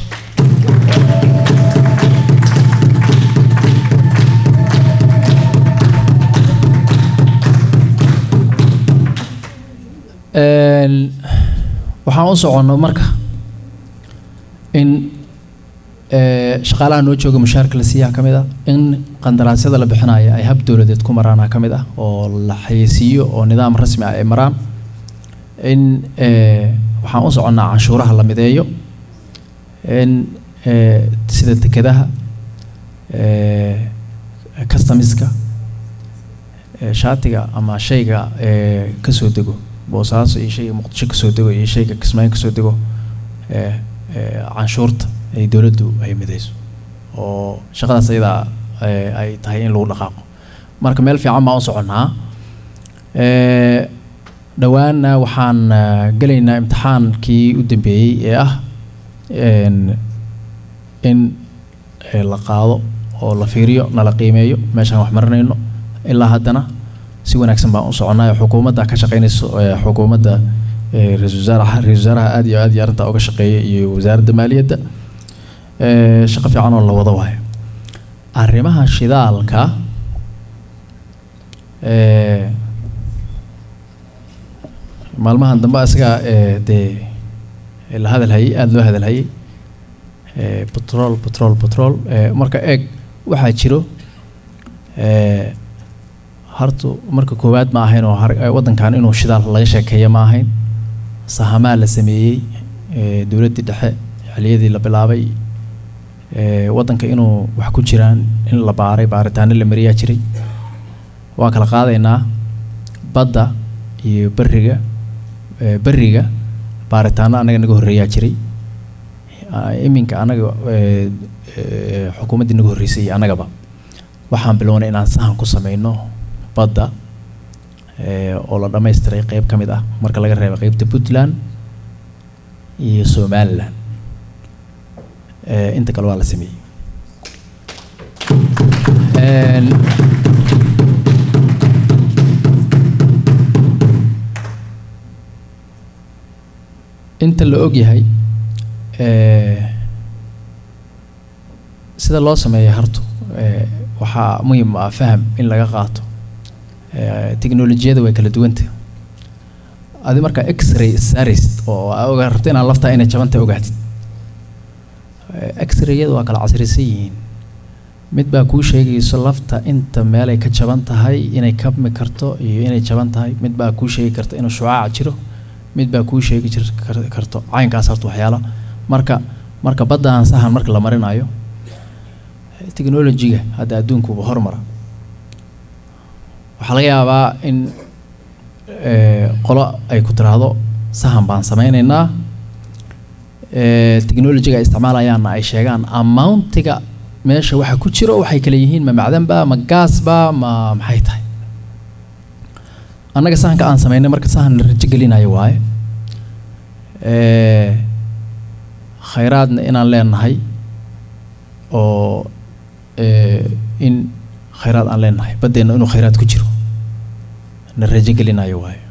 Een, waxaan u soconno marka in eh, shaqaalaha noo jooga mushaarka la siiyaa ka mid ah in qandaraasyada la bixinaya ay hab dowladeed ku maraana ka mid ah oo la xayeysiiyo oo nidaam rasmi ah ay maraan in eh, waxaan u soconnaa canshuuraha la mideeyo in eh, sida dekedaha eh, customiska eh, shaatiga ama shayga eh, kasoo dego boosaaso iyo shayga muqdisho kasoo dego iyo shayga kismaayo kasoo dego eh, eh, canshuurta ay dowladdu ay midayso oo shaqadaas ayadaa eh, ay tahay in lagu dhaqaaqo marka meel fiican baan u soconnaa Eh, dhowaanna waxaan eh, gelaynaa imtixaankii u dambeeyey ee ah en, in eh, la qaado oo la fiiriyo nala qiimeeyo meeshaan wax marinayno ilaa haddana si wanaagsan baan u soconnaa xukuumadda ka shaqaynayso eh, xukuumadda eh, ra-iisul wasaaraha ra-iisul wasaaraha aad iyo aad iyo arrintaa uga shaqeeya iyo wasaaradda maaliyadda Eh, shaqo fiican oo la wado waayo arrimaha shidaalka eh, maalmahan dambe isaga eh, dee la hadalhayay aada loo hadalhayay eh, petrol petrol petrol eh, marka eeg waxaa jiro eh, hartu marka koowaad ma ahayn oo har- eh, waddankan inuu shidaal laga sheekeeyo ma ahayn sahamaa la sameeyey eh, dowladdii dhexe xiliyadii la bilaabay eh, waddanka inuu wax ku jiraan in la baaray baaritaano la mariyaa jiray waa kala qaadaynaa badda iyo beriga eh, beriga baaritaano annaga naga horreeyaa jiray Ah, iminka annaga eh, eh, xukuumaddii naga horreysay iyo annagaba waxaan bilownay inaan sahan ku sameyno badda eh, oo la dhammaystiray qeyb ka mid ah marka laga reebo qeybta puntland iyo somaliland Eh, inta kale waa la sameeyey En, inta la og yahay eh, sida loo sameeyo hartu eh, waxaa muhiim ah faham in laga qaato Eh, tiknolojiyada way kala duwanta adi markaa x-ray sarist oo aa oga rabto inaad laftaa inay jabanta ogaatid Eh, x-rayada waa kala casrisan yihiin mid baa kuu sheegayso lafta inta meelay ka jaban tahay inay kabmi karto iyo inay jaban tahay mid baa kuu sheegi karta inuu shucaac jiro mid baa kuu sheegi jir kar- karto caynkaas horta waxyaala marka marka baddahan sahan marka la marinayo technology-ga hadda adduunkuba hormara waxaa laga yaabaa in eh, qolo ay ku tiraahdo sahan baan sameynaynaa eh, technology-ga ay isticmaalayaanna ay sheegaan amountiga meesha waxa ku jiro waxay kala yihiin ma macdanba ma gaasba ma maxay tahay annaga sahanka aan sameynay marka sahan la rajo gelinayo waaye Eh, khayraadna inaan leenahay oo eh, in khayraad aan leenahay baddeenna inuu khayraad ku jiro na rajo gelinayo waaye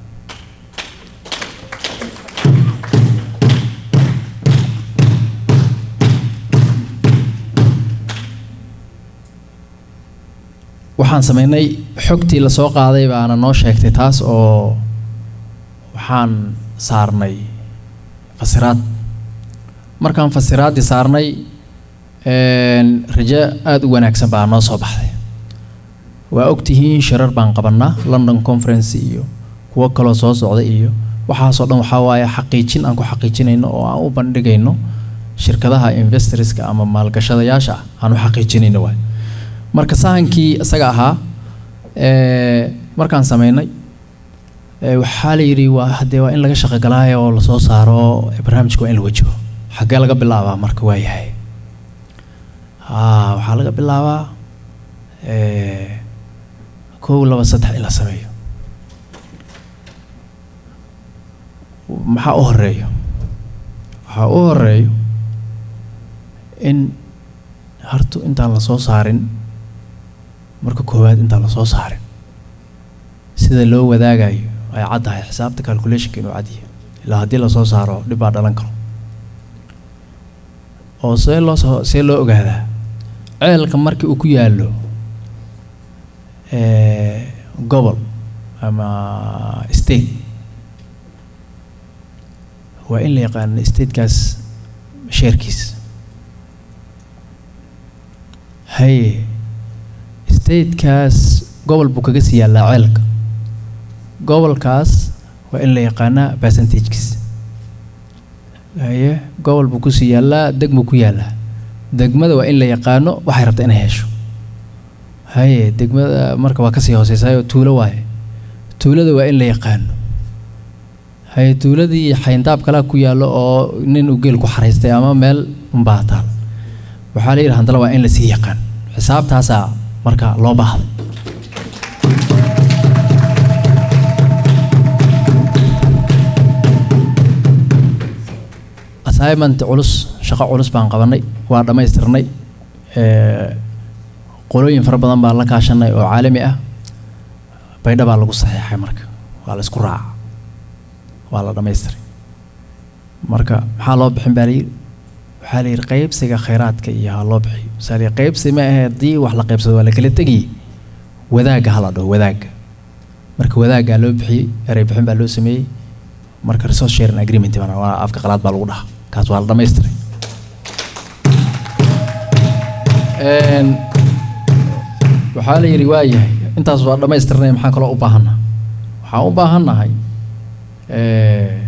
waxaan sameynay xogtii la soo qaaday baana noo sheegtay taas oo waxaan saarnay fasiraad markaan fasiraaddii saarnay een, rajo aada u wanaagsan baa noo soo baxday waa ogtihiin shirar baan qabannaa london conference iyo kuwo kaloo soo socda iyo waxaasoo dhan waxaa waaye xaqiijin aan ku xaqiijinayno oo aan u bandhigayno shirkadaha investorska ama maalgashadayaasha ah aan u xaqiijinayno waay marka sahankii isaga ahaa ee, markaan sameynay ee, waxaa la yidhi waa haddee waa in laga shaqo galaayo oo lasoo saaro barnaamijka waa in la wajaho xaggee laga bilaabaa marka waa yahay haa waxaa laga bilaabaa ee, kow laba saddex in la sameeyo maxaa u horeeyo waxaa u horeeyo in hartu intaan la soo saarin marka koowaad intaan la soo saarin sida loo wadaagayo ay caddahay xisaabta calculationka inuu cadyahay ilaa haddii lasoo saaro dhib baa dhalan karo oo see loo soo see loo ogaadaa ceelka markii uu ku yaallo ee, gobol ama state waa in la yaqaano statekaas sheerkiis haye statekaas gobol buu kaga sii yaallaa ceelka gobolkaas waa in la yaqaanaa percentagekiis haye gobol buu kusii yaallaa degmuu ku yaallaa degmada waa in la yaqaano waxay rabta inay hesho haye degmada marka waa kasii hooseysaayoo tuulo waaye tuulada waa in la yaqaano haye tuuladii xayndaab kalaa ku yaallo oo nin uu geel ku xaraystay ama meel unbaa taal waxaa la yidhi handala waa in lasii yaqaan xisaabtaasaa marka loo baahday assignment culus shaqo culus baan qabanay waa dhammaystirnay Eh, qolooyin fara badan baan la kaashanay oo caalami ah baydha baa lagu saxiixay marka waa la isku raaca waa la dhammaystiray marka maxaa loo bixin baa layidhi waxaa la yidhi qaybsiga khayraadka iyo ha loo bixiyo masaali qaybsi ma ahe haddii wax la qaybsado waa la kala tegiyey wadaagga ha la dhaho wadaagga marka wadaaggaa loo bixiyey erey bixin baa loo sameeyey marka resource sharing agreement bana waa afka qalaad baa lagu dhahaa kaas waa la dhammaystiray Een, waxaa la yidhi waa yahay intaas waa dhammaystirnay maxaan kaloo u baahannaha waxaan u baahannahay eh,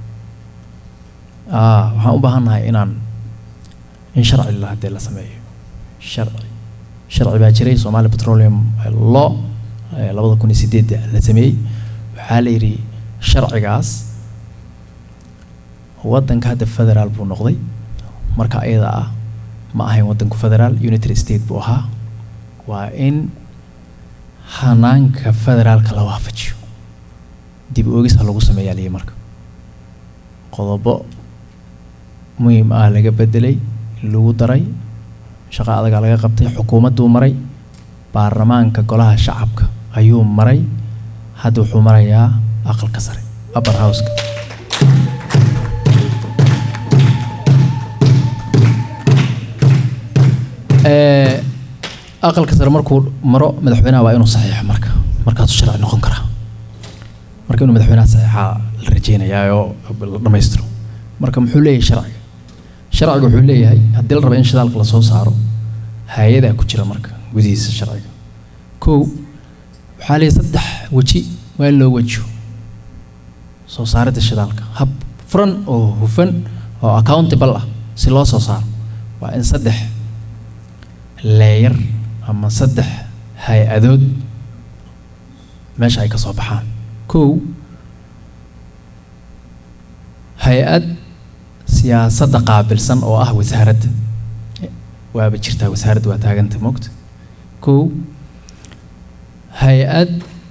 ah, waxaan u baahannahay inaan in sharci la haddee la sameeyo sharci sharci baa jiray Somali Petroleum Law eh, labada kun iyo sideedda la sameeyey waxaa la yidhi sharcigaas waddanka hadda federaal buu noqday marka ayada ah ma ahayn waddanku federaal unitary state buu ahaa waa in hanaanka federaalka la waafajiyo dib u eegis ha lagu sameeyaa liyi marka qodobo muhiim ah laga bedelay lagu daray shaqo adagaa laga qabtay xukuumadduu maray baarlamaanka golaha shacabka ayuu maray hadda wuxuu marayaa aqalka sare upper houseka Eh, aqalka sare markuu maro madaxweynaha waa inuu saxiixo marka markaasuu sharci noqon karaa marka inuu madaxweynaha saxiixaa la rajeynayaa oo la dhammaystiro marka muxuu leeyahay sharciga sharciga wuxuu leeyahay haddii la rabo in shidaalka lasoo saaro hay-adaa ku jira marka gudihiisa sharciga kow waxaa leeyahay saddex weji waa in loo wejiyo soo saaridda shidaalka hab furan oo hufan oo accountable ah si loo soo saaro waa in saddex leeyar ama saddex hay-adood meesha ay ka soo baxaan kow hay-ad siyaasadda qaabilsan oo ah wasaaradda waaba jirtaa wasaaradda waa taaganta moogta kow hay-ad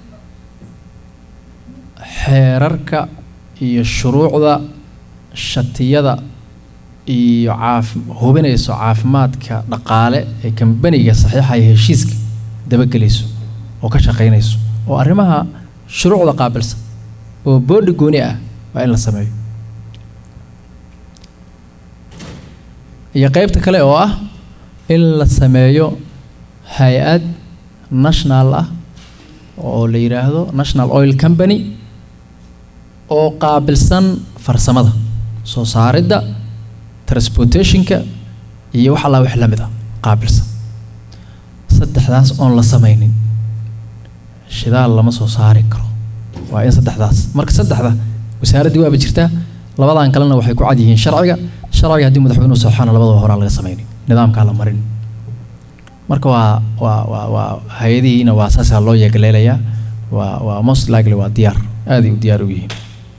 xeerarka iyo shuruucda shatiyada iyo caaf hubinayso caafimaadka dhaqaale ee kambaniga saxiixaya heshiiska dabagelayso oo ka shaqaynayso oo arrimaha shuruucda qaabilsan oo boodhi gooni ah waa in la sameeyo iyo qeybta kale oo ah in la sameeyo hay-ad national ah oo la yidhaahdo national oil company oo qaabilsan farsamada soo saaridda transportationka iyo wax allaa wax la mid ah qaabilsan saddexdaas oon la samaynin shidaal lama soo saari karo waa in saddexdaas marka saddexda wasaaraddii waaba jirtaa labadan kalena waxay ku cad yihiin sharciga sharciga haddii madaxweynuhu saxaana labadaba horaa laga samaynin nidaamkaa la marin marka waa waa waa waa hay-adihiina waa saasaa loo yeegaleelayaa waa waa most likely waa diyaar aaday u diyaar u yihiin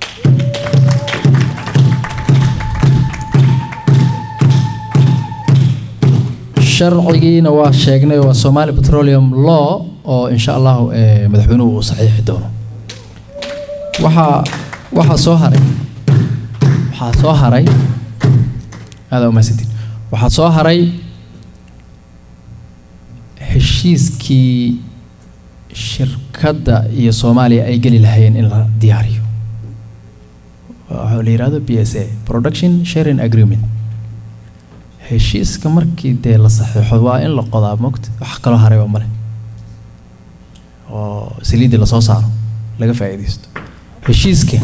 sharcigiina waa sheegnay waa Somali Petroleum Law oo insha Allah eh, madaxweynuhu uu saxiixi doono waxaa waxaa soo haray waxaa soo haray aada umahadsantiin waxaa soo haray heshiiskii shirkadda iyo Soomaaliya ay geli lahaayeen in la diyaariyo waxaa la yidhaahdo p s a production sharing agreement heshiiska markii dee la saxiixo waa in la qodaa mogta wax kaloo haray oo male oo saliiddii lasoo saaro laga faa'iidaysto heshiiska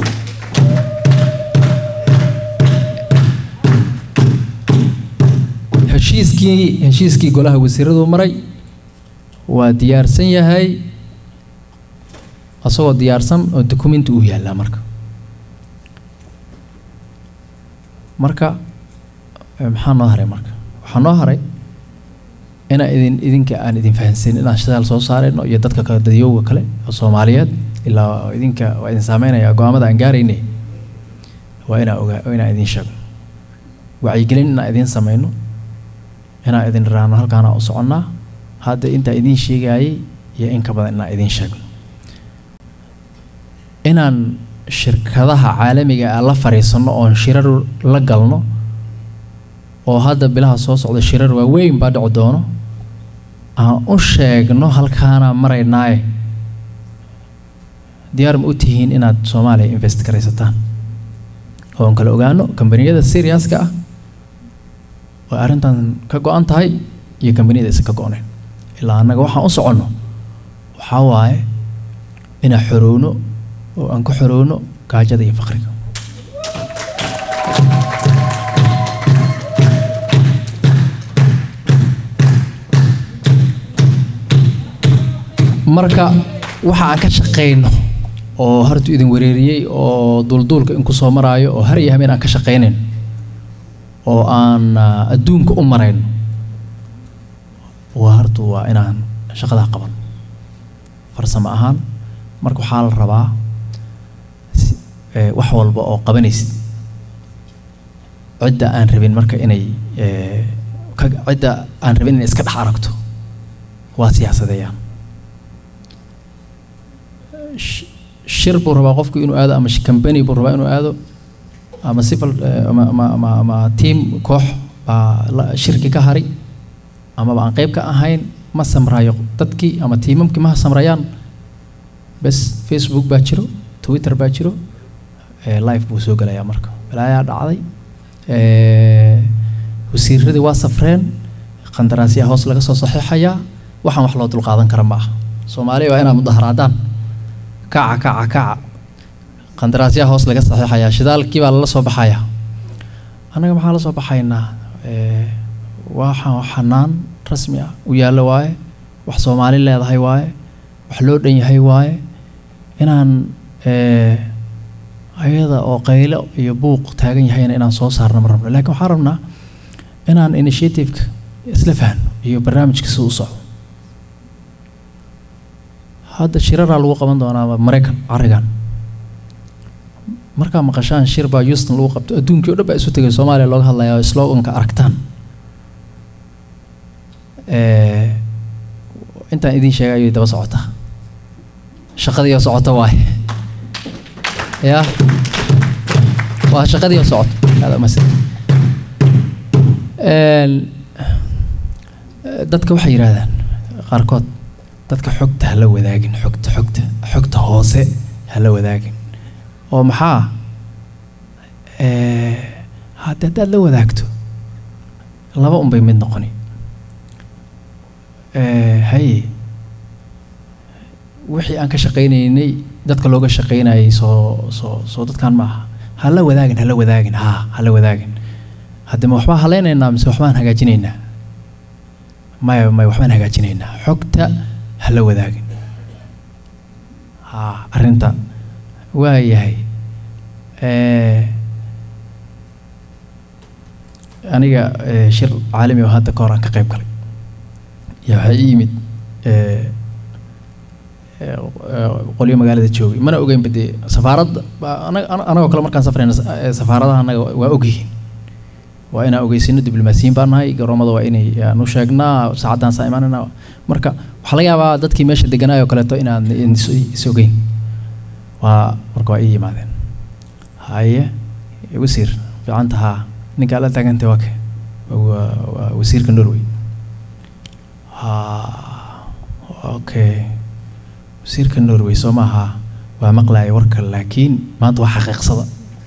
heshiiskii heshiiskii golaha wasiiradu maray waa diyaarsan yahay asagoo diyaarsan oo dukumenti uu yaallaa marka marka eh, maxaa noo haray marka waxaa noo haray inaa idin idinka aan idin fahansin inaan shidaal soo saarayno iyo dadka kale dadyowga kale oo soomaaliyeed ilaa idinka waa idin saameynaya go-aamada aan gaarayne waa inaa ogaa waa inaan idin sheegno wacyigelin inaan idin sameyno inaan idin raano halkaana u soconnaa hadda intaa idin sheegayay iyo in ka badan inaan idin sheegno inaan shirkadaha caalamiga ah la fariisano oon shirar la galno oo hadda bilaha soo socda shirar waaweyn baa dhici doono aan u sheegno halkaana maraynaaye diyaar ma u tihiin inaad soomaaliya invest garaysataan oo aan kala ogaano kambaniyada seriaska ah oo arrintan ka go-an tahay iyo kambaniyada isa ka go-nayn ilaa annaga waxaan u soconno waxaa waaye inaan xorowno oo aan ka xorowno gaajada iyo faqriga marka waxa aan ka shaqayno oo hartu idin wareeriyey oo duulduulka in kusoo maraayo oo har iyo habeen aan ka shaqaynayn oo aan ah, adduunka u marayn waa hartu waa inaan shaqadaa qaban farsamo ahaan marka waxaa la rabaa si- eh, wax walba oo qabanaysid cidda aan rabin marka inay eh, ka- cidda aan rabin inay iska dhex aragto waa siyaasadeeyaan sh- shir buu rabaa qofku inuu aado ama sh- company buu rabaa inuu aado ama civil eh, ama ama ama, ama team koox baa la- shirki ka hari amaba aan qayb ka ahayn ma samrayo dadkii ama tiimamkii ma samrayaan bes facebook baa jiro twitter baa jiro eh, live buu soo gelayaa marka balaayaa dhacday eh, wasiiradii waa safreen qandaraasyaa hoos laga soo saxiixayaa waxaan wax loo dulqaadan kara ma aha soomaaliya waa inaad mudaharaadaan kaca kaca kaca qandaraasyaa hoos laga saxiixayaa shidaalkii baa lala soo baxayaa annaga maxaa la soo baxaynaa Eh, waxaan wax xanaan rasmi ah u yaallo waaye wax soomaali leedahay waaye wax loo dhan yahay waaye inaan eh, ayada oo qaylo iyo buuq taagan yahayna inaan soo saarno ma rabno laakiin waxaan rabnaa inaan initiativeka isla fahno iyo barnaamijka si u socdo hadda shiraraa lagu qaban doonaa maraykan carigan markaa maqashaan shir baa houston lagu qabto adduunkii o dhan baa isu tegay soomaaliya looga hadlayaa oo sloganka aragtaan Eh, intaan idiin sheegay ayay daba socotaa shaqadii oo socota waaye ya waa shaqadii oo socoto Hada mas- Een, eh, dadka waxay yidhaahdaan qaarkood dadka xogta ha la wadaagin xogta xogta xogta hoose ha la wadaagin oo maxaa Eh, hadda haddaad la wadaagto laba unbay mid noqoni Eh, haye wixii aan ka shaqaynaynay dadka looga shaqaynayay soo soo soo dadkan maaha ha la wadaagin ha la wadaagin haa ha la wadaagin hadde ma waxbaan halaynaynaa mise waxbaan hagaajinaynaa maya maya waxbaan hagaajinaynaa xogta ha la wadaagin haa arrinta waa yahay Eh, aniga eh, shir caalami oo hadda ka hor aan ka qayb galay yaa waxaa ii yimid eh, eh, eh, qolyo magaalada joogay mana ogeynba dee safaaradda baa anaga- ana- anagoo kale markaan safrayna sa- eh, safaaradaha anaga waa ogyihiin waa inaan ogeysino diblomaasiyiin baan nahay garoomada waa inay aan u sheegnaa saacadaan saa imaanana marka waxaa laga yaabaa dadkii meesha deganaayoo kaleeto inaan is is ogeyn waa marka waa ii yimaadeen haye wasiir fiicanta haa ninkaa la taagantay waa ke waa waa wasiirka norway ha okay wasiirka norway soo maaha waa maqlaaya warka laakiin maanta waa xaqiiqsada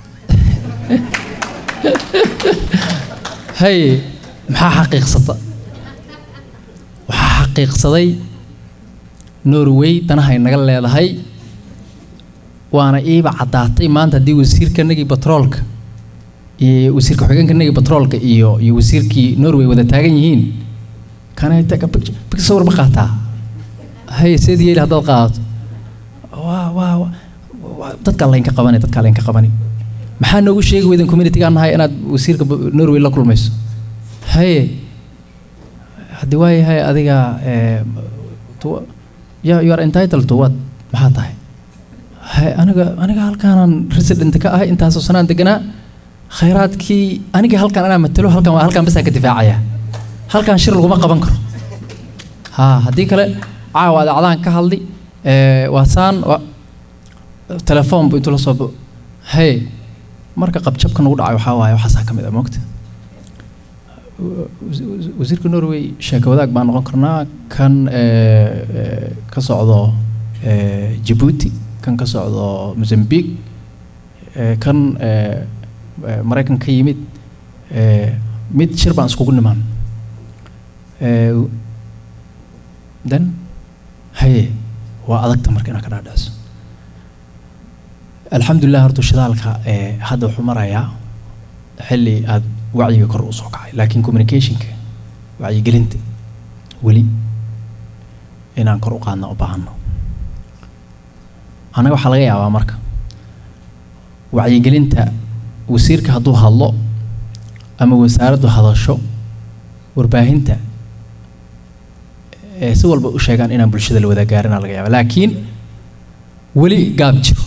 haye maxaa xaqiiqsata waxaa xaqiiqsaday norway danahay naga leedahay waana iiba caddaatay maanta haddii wasiirkanagii batroolka iyo wasiirka xogeenkanagii batroolka iyo iyo wasiirkii norway wada taagan yihiin kana taga big sawir ma qaataa haye seed yeeli haddaad qaadato waa waa waa- dadkaa laynka qabani dadkaa laynka qabani maxaa noogu sheegi weydan communitygaan nahay inaad wasiirka ba- norway la kulmayso haye haddii waayahay adiga eh, to- ya you are entitled to what maxaa tahay hay aniga aniga halkaanan resident ka ahay intaasoo sanaan deganaa khayraadkii aniga halkaan anaa matalo halkaan waa halkaan basaa ka difaacaya halkaan shir laguma qaban karo ha haddii kale caawa adaacadaan ka hadli eh, waa saan waa telefoon bu intuu la soo bo hey marka qabjabka nagu dhacay waxaa waaye waxaasaa ka mid ah moogta wasiirka norway sheeko wadaag baan noqon karnaa kan eh, eh, ka socdo eh, jabuuti kan ka socdo mozambique eh, kan eh, eh, maraykan ka yimid eh, mid shir baan iskugu nimaan Eh, then haye waa adagta marka inaad ka dhaadhacso alxamdulilah horta shidaalka eh, hadda wuxuu marayaa xilli aad wacyiga kor u soo kacay laakiin communicationka wacyigelinta weli inaan kor u qaadna u baahano annaga waxaa laga yaabaa marka wacyigelinta wasiirka hadduu hadlo ama wasaaraddu hadasho warbaahinta ee si walba u sheegaan inaan bulshada la wadaagaarinaa laga yaaba laakiin weli gaab jiro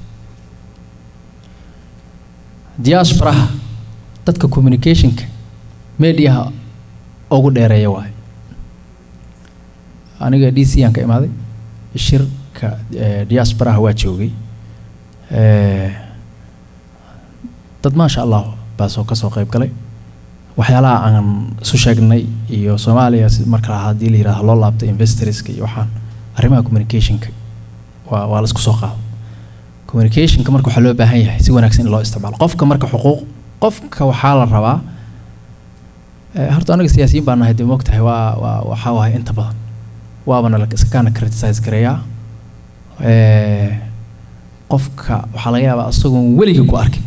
diasporaha dadka communicationka mediaha ugu dheereeya waaye aniga d c aan ka imaaday shirka eh, diasporaha waa joogay Eh, dad maasha allah baa soo kasoo qayb galay waxyaalaha aan isu sheegnay iyo soomaaliya si marka haddii la yidhahdo loo laabto investorska iyo waxaan arrimaha communicationka waa waa la isku soo qaado communicationka marka waxaa loo baahan yahay si wanaagsan in loo isticmaalo qofka marka xuquuq qofka waxaa la rabaa eh, horta anaga siyaasiyiin baan nahay dee moogtahay waa waa waxaa waaye inta badan waabana la iska kaana criticize gareeyaa Eh, qofka waxaa laga yaabaa isagoon weligii ku arkin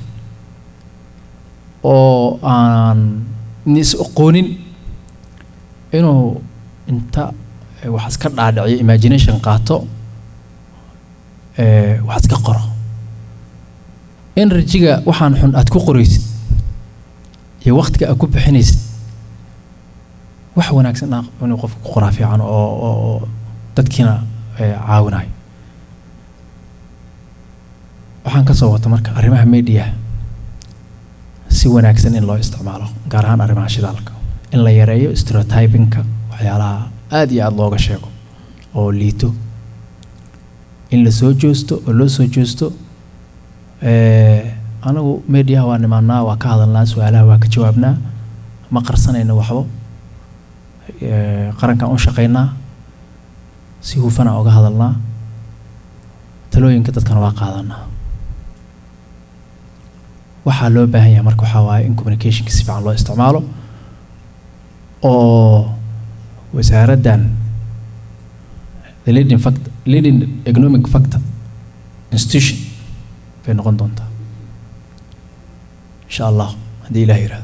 oo aan is aqoonin inuu inta eh, wax iska dhaadhiciyo imagination qaato eh, wax iska qoro energy-ga waxaan xun aad ku qoraysid iyo waqtiga aad ku bixinaysid wax wanaagsan ah inuu qofka ku qoraa fiican oo oo oo dadkiina eh, caawinayo waxaan ka soo wata marka arrimaha media si wanaagsan in loo isticmaalo gaar ahaan arrimaha shidaalka in la yareeyo stereotypingka waxyaalaha aad iyo aad looga sheego oo liito in la soo joosto oo loo soo joosto Eh, anagu mediaha waa nimaanaa waa ka hadalnaa su-aalaha waa ka jawaabnaa ma qarsanayno waxbo Eh, qarankaan u shaqaynaa si hufana uga hadalnaa talooyinka dadkana waa qaadanaa waxaa loo baahan yahay marka waxaa waaye in communicationka si fiican loo isticmaalo oo wasaaraddan the leading factor leading economic factor institution bay noqon doontaa insha allah haddii ilaah yidhahdo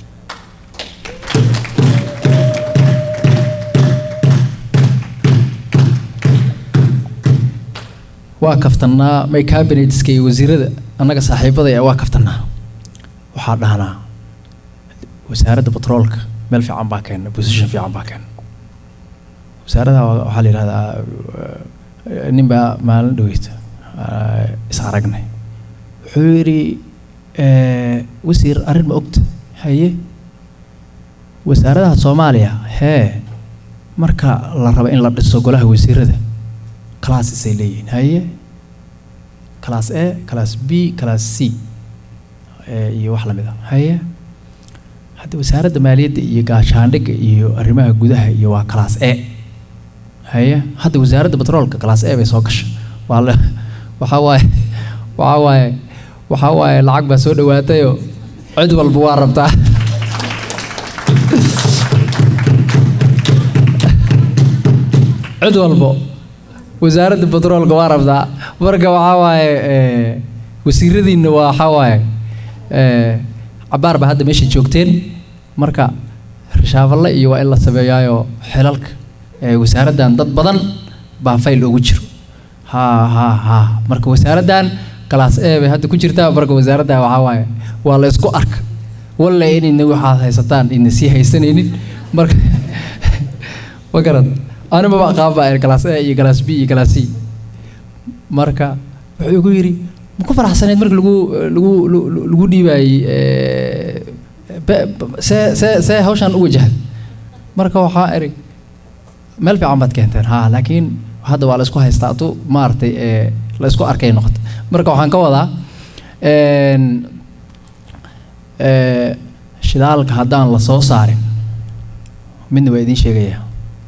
waa kaftannaa may cabinetska iyo wasiirada annaga saaxiibada waa kaftannaa waxaa dhahnaa wasaaradda batroolka meel fiican baa keena position fiican baa keena wasaaradaha waa- waxaa la yidhahdaa eh, nin baa maalin dhaweyta eh, is aragnay wuxuu yidhi eh, wasiir arrin ma ogta haye wasaaradaha soomaaliya hee marka la rabo in la dhiso golaha wasiirada classes ay leeyihiin haye class a class b class c eh, iyo wax lamid ah haye hadda wasaaradda maaliyadda iyo gaashaandhigga iyo arrimaha gudaha iyo waa class a haye hadda wasaaradda batroolka class a bay soo gashay waa la waxaa waaye waxaa waaye waxaa waaye lacag baa soo dhawaatayoo cid walba waa rabtaa cid walbo wasaaradda batroolka waa rabtaa marka waxaa waaye eh, wasiiradiinna waa waxaa waaye eh, cabaar baa hadda meesha joogteen marka rashaafalle iyo waa in la sameeyaayo xilalka eh, wasaaraddan dad badan baa fayl ugu jiro ha ha ha marka wasaaraddan class a bay hadda ku jirtaa marka wasaaradda waxaa waaye waa la isku arka walla inayna waxaad haysataan ina sii haysanaynin marka ma garad anima ba aqaan baa class a iyo class b iyo class c marka wuxuu igu yidhi ma ku faraxsaneed marka lagu lagu lagu- lagu dhiibaayey eh, be- be- see see see hawshan u wajahda marka waxaa eri meel fiican baad keenteen ha laakiin hadda waa la isku haystaa tu maaragtay eh, la isku arkay noqota marka waxaan ka wadaa een, eh, shidaalka haddaan la soo saarin midna waa idiin sheegayaa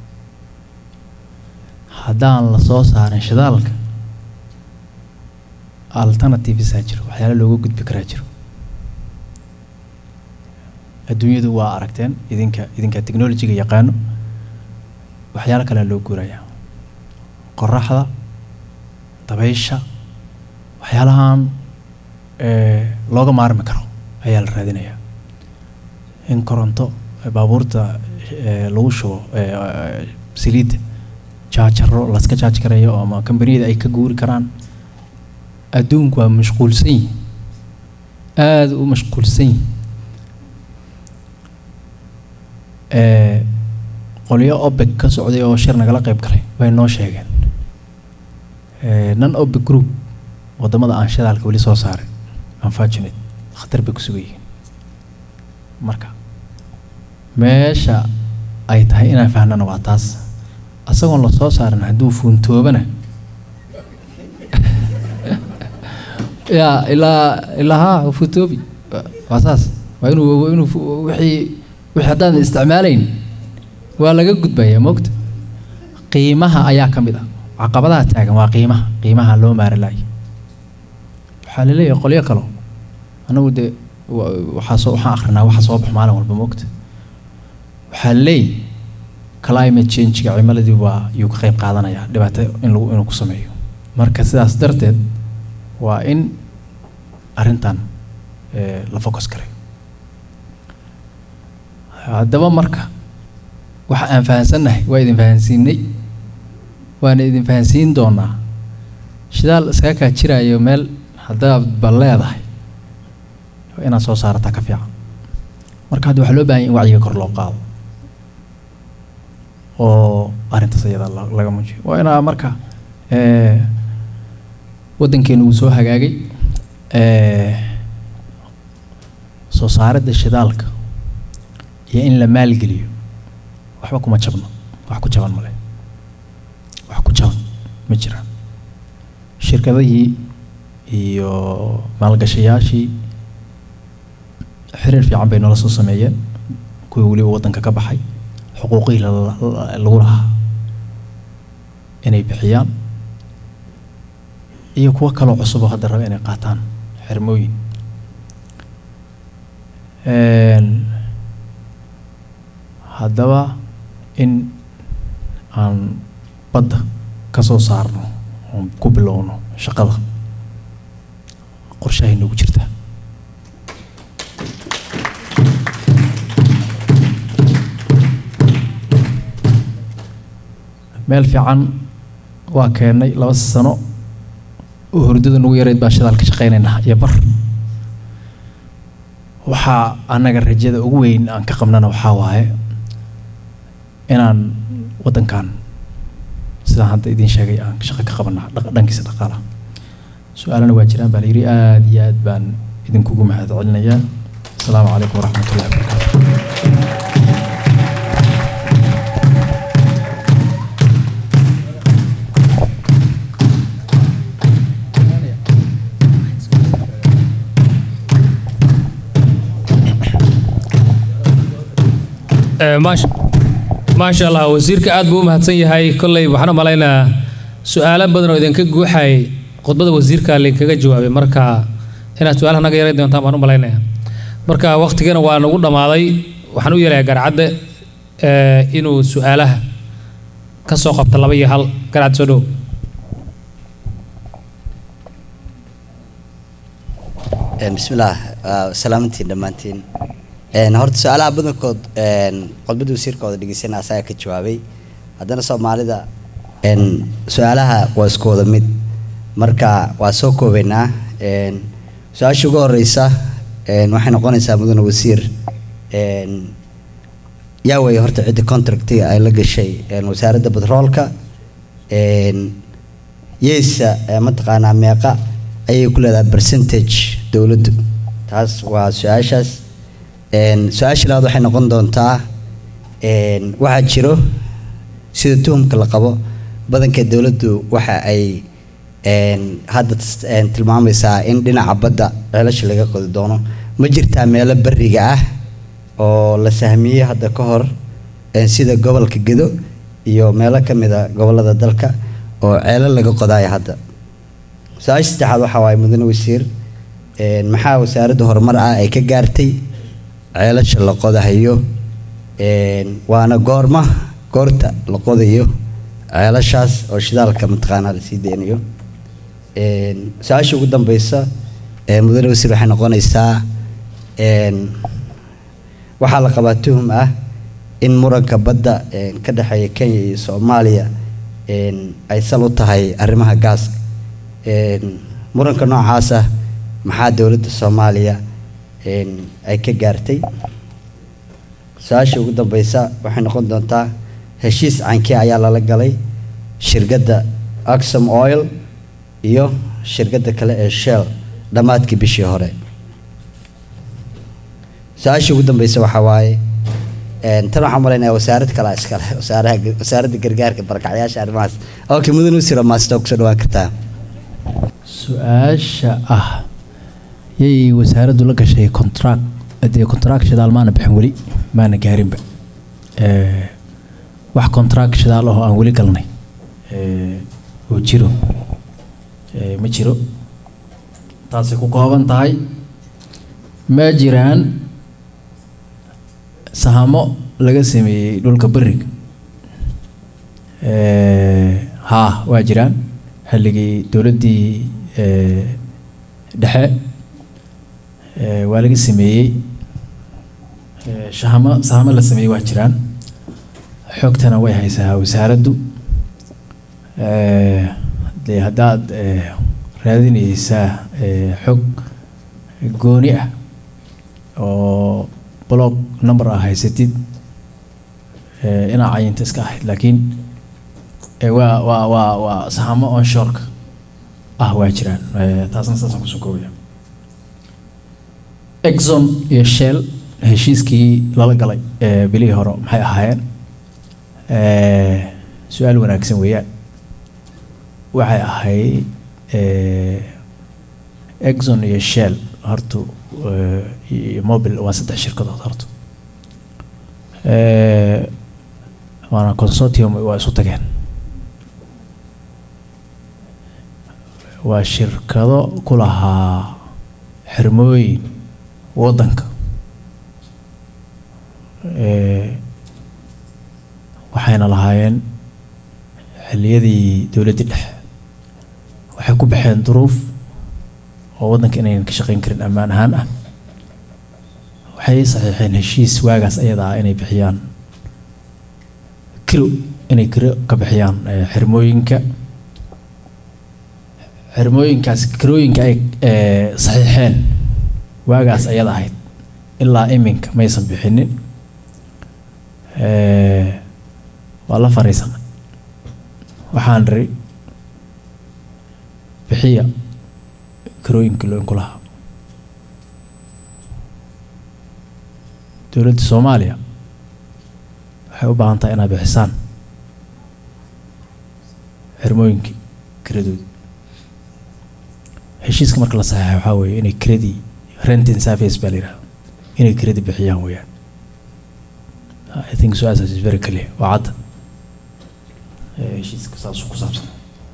haddaan la soo saarin shidaalka alternativesaa jiro waxyaala looga gudbi karaa jiro adduunyadu waa aragteen idinka idinka technologyga yaqaano waxyaalo kalea loo guurayaa qoraxda dabaysha waxyaalahan eh, looga maarmi karo ayaa la raadinayaa in koronto eh, baabuurta eh, lagu shubo eh, eh, saliidda jaajaro laska jaaj karayo ama kambaniyada ay ka guuri karaan adduunku waa mashquulsan yihin aada u mashquulsan yihin Eh, qolyo opec ka socday oo shir nagala qayb galay way noo sheegeen Eh, non opec group wadamada aan shidaalka weli soo saarin unfortunate khatar bay ku sugan yihiin marka meesha ay tahay inaan fahnana waa taas asagoon la soo saarin hadduu fuuntoobana ya ilaa ilaa haa fuuntoobi Wa- waa saas waa inuu inuu fu- wixii wixii haddaan isticmaalayn waa laga gudbayaa moogta qiimaha ayaa ka mid ah caqabadaha taagan waa qiimaha qiimaha loo maari laaya waxaa laleeyahay qolyo kalo anagu dee wa- waxaa soo waxaan akrinaa waxa soo bax maalin walba moogta waxaa laleeyahay climate change-ga cimiladii waa yuu ka qayb qaadanayaa dhibaato in lagu inuu ku sameeyo marka sidaas darteed waa in arrintan eh, la focus garay haddaba marka waxa aan fahansannahay waa idin fahansiinay waana idin fahansiin doonaa shidaal iskaga kaa jiraayo meel haddaad ba leedahay waa inaad soo saarataa ka fiican marka hadda waxaa loo baahan yahay in wacyiga kor loo qaado oo arrintaas iyada la- laga muujiyo waa inaa marka eh, waddankeenu uu soo hagaagay eh, soo saaridda shidaalka iyo in la maalgeliyo waxba kuma jabno wax ku jaban male wax ku jaban ma jiraan shirkadihii iyo maalgashayaashii xiriir fiican bay noola soo sameeyeen kuwii weliba waddanka ka baxay xuquuqihii la- la- lagu lahaa inay bixiyaan iyo kuwo kaloo cusub oo hadda raba inay qaataan xirmooyin Een, haddaba in aan badda ka soo saarno oon ku bilowno shaqada qorshahay noogu jirtaa meel fiican waa keennay laba sano oo hurdada nagu yareyd baa shidaal ka shaqaynaynaa iyo bar waxaa annaga rajada ugu weyn aan ka qabnana waxaa waaye inaan waddankan sidaan hadda idiin sheegay aan shaqo ka qabana dhaq- dhankiisa dhaqaalaha su-aalana waa jiraan baa la yidhi aada iyo aad baan idinkugu mahad celinayaa asalaamu calaykum waraxmatullahi wabarakaatu Eh, maasha maasha allah wasiirka aad buu u mahadsan yahay kolley waxaan u malaynayaa su-aalo badan oo idinka guuxay khudbada wasiirka lainkaga jawaabay marka inaad su-aalaha naga yarayn doontaan baan u malaynayaa marka waqtigana waa nagu dhammaaday waxaan u yeelayaa garcadde eh, inuu su-aalaha ka soo qabta laba iyo hal garcad soo dhow bismillaah waa salaamantiin dhammaantiin Een, horta su-aalaha badankood een, khudbadda wasiirkooda dhegeysana asaga ka jawaabay haddana soomaalida een, su-aalaha waa isku wada mid marka waa soo koobaynaa Een, su-aasha ugu horeysa een, waxay noqonaysaa mudane wasiir een, yaa weeye horta cidda contractiga ay la gashay een, wasaaradda batroolka een, yeysa ee mataqaanaa meeqa ayay ku leedahay percentage dowladdu taas waa su-aashaas Een, su-aasha labaad waxay noqon doontaa een, waxaa jiro sida tuhumka la qabo badanka dowladdu waxa ay een, hadda tis- een, tilmaamaysaa in dhinaca badda ceelasha laga qodi doono ma jirtaa meelo beriga ah oo la sahmiyey hadda ka hor een, sida gobolka gedo iyo meelo ka mid a gobolada dalka oo ceelo laga qodayo hadda su-aasha saddexaad waxaa waaye mudane wasiir een, maxaa wasaaradda horumar ah ay ka gaartay ceelasha la qodahayo een, waana goorma goorta la qodayo ceelashaas oo shidaalka mataqaanaa lasii deynayo Een, su-aasha ugu dambeysa ee mudane wasiir waxay noqonaysaa een, waxaa la qabaa tuhum ah in muranka badda een, ka dhexeeya kenya iyo soomaaliya een, ay sal u tahay arrimaha gaaska Een, muranka noocaas ah maxaa dowladda soomaaliya een, ay ka gaartay su-aasha ugu dambeysa waxay noqon doontaa heshiis cankee ayaa lala galay shirkadda axom oil iyo shirkadda kale ee shell dhammaadkii bishii hore su-aasha ugu dambeysa waxaa waaye een, tan waxaan malaynayaa wasaarad kale iskale wasaaraha wasaaradda gargaarka barakacyaasha arrimahaas okay mudan wasiir maasito kusoo dhawaan kartaa su-aasha ah yay wasaaraddu la gashay contract dee contract shidaal maana bixin weli maana gaarinba Eh, wax contract shidaal ah oo aan weli galnay eh, oo jiro eh, ma jiro taasay ku kooban tahay ma jiraan sahamo laga sameeyey dhulka beriga Eh, haa waa jiraan xilligii dowladdii eh, dhexe eh, waa laga sameeyey Eh, shahamo sahamo la sameeyey waa jiraan xogtana way haysaa wasaaraddu Eh, dee haddaad eh, raadinaysaa eh, xog gooni ah oo blog number ah haysatid eh, inaa cayinta iska ahayd laakiin eh, waa waa waa waa sahamo onshoreka ah waa jiraan Eh, taasna saasaan kusoo koobaya exxon iyo shell heshiiskii lala galay ee bilihii hore maxay ahaayeen Eh, su-aal wanaagsan weeyaan waxay ahayd eh, exxon iyo shell horta eh, iyo mobil waa saddex shirkadood horta Eh, waana consortium waa isu tageen waa shirkado ku lahaa xirmooyin waddanka Eh, waxayna lahaayeen xilliyadii dowladdii dhexe waxay ku baxeen duruuf oo waddanka inaynan ka shaqayn karin ammaan ahaan ah waxay saxiixeen heshiis waagaas ayada ah inay bixiyaan kilo inay kiro ka bixiyaan eh, xirmooyinka xirmooyinkaas kirooyinka ay eh, saxiixeen waagaas ayada ahayd ilaa iminka maysan bixinin Eh, waa la fariisanay waxaan ri bixiya kirooyinka looinku lahaa dowladda soomaaliya waxay u baahan tahay inaad bixisaan xirmooyinkii kiradoodii heshiiska marka la saxeexay waxaa weeye inay kiradii renting service baa la yidhahda inay kiradii bixiyaan weeyaan I think su-aashaas is very clear waa cadda Eh, heshiiska saasuu ku saabsan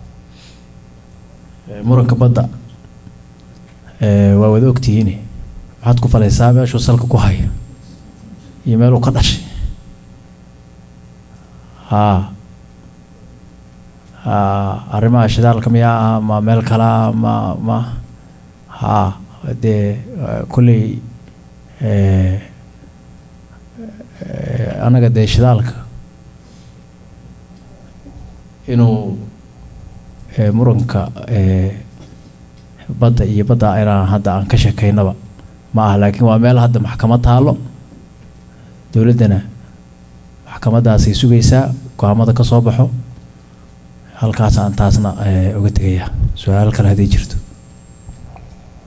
Eh, muranka badda eh, waa wada ogtihiine maxaad ku falaysaa meeshuu salka ku haya iyo meeluu ka dhashay haa haa arrimaha shidaalka miyaa ah ma meel kalaa ma ma haa dee eh, kolley eh, eh, anaga dee shidaalka inuu eh, muranka eh, badda iyo badda inaan hadda aan ka sheekaynaba ma aha laakiin waa meel hadda maxkamad taalo dowladdana maxkamadaasay sugaysaa go-aamada ka soo baxo halkaas aan taasna eh, uga tegayaa su-aal kale haddii jirto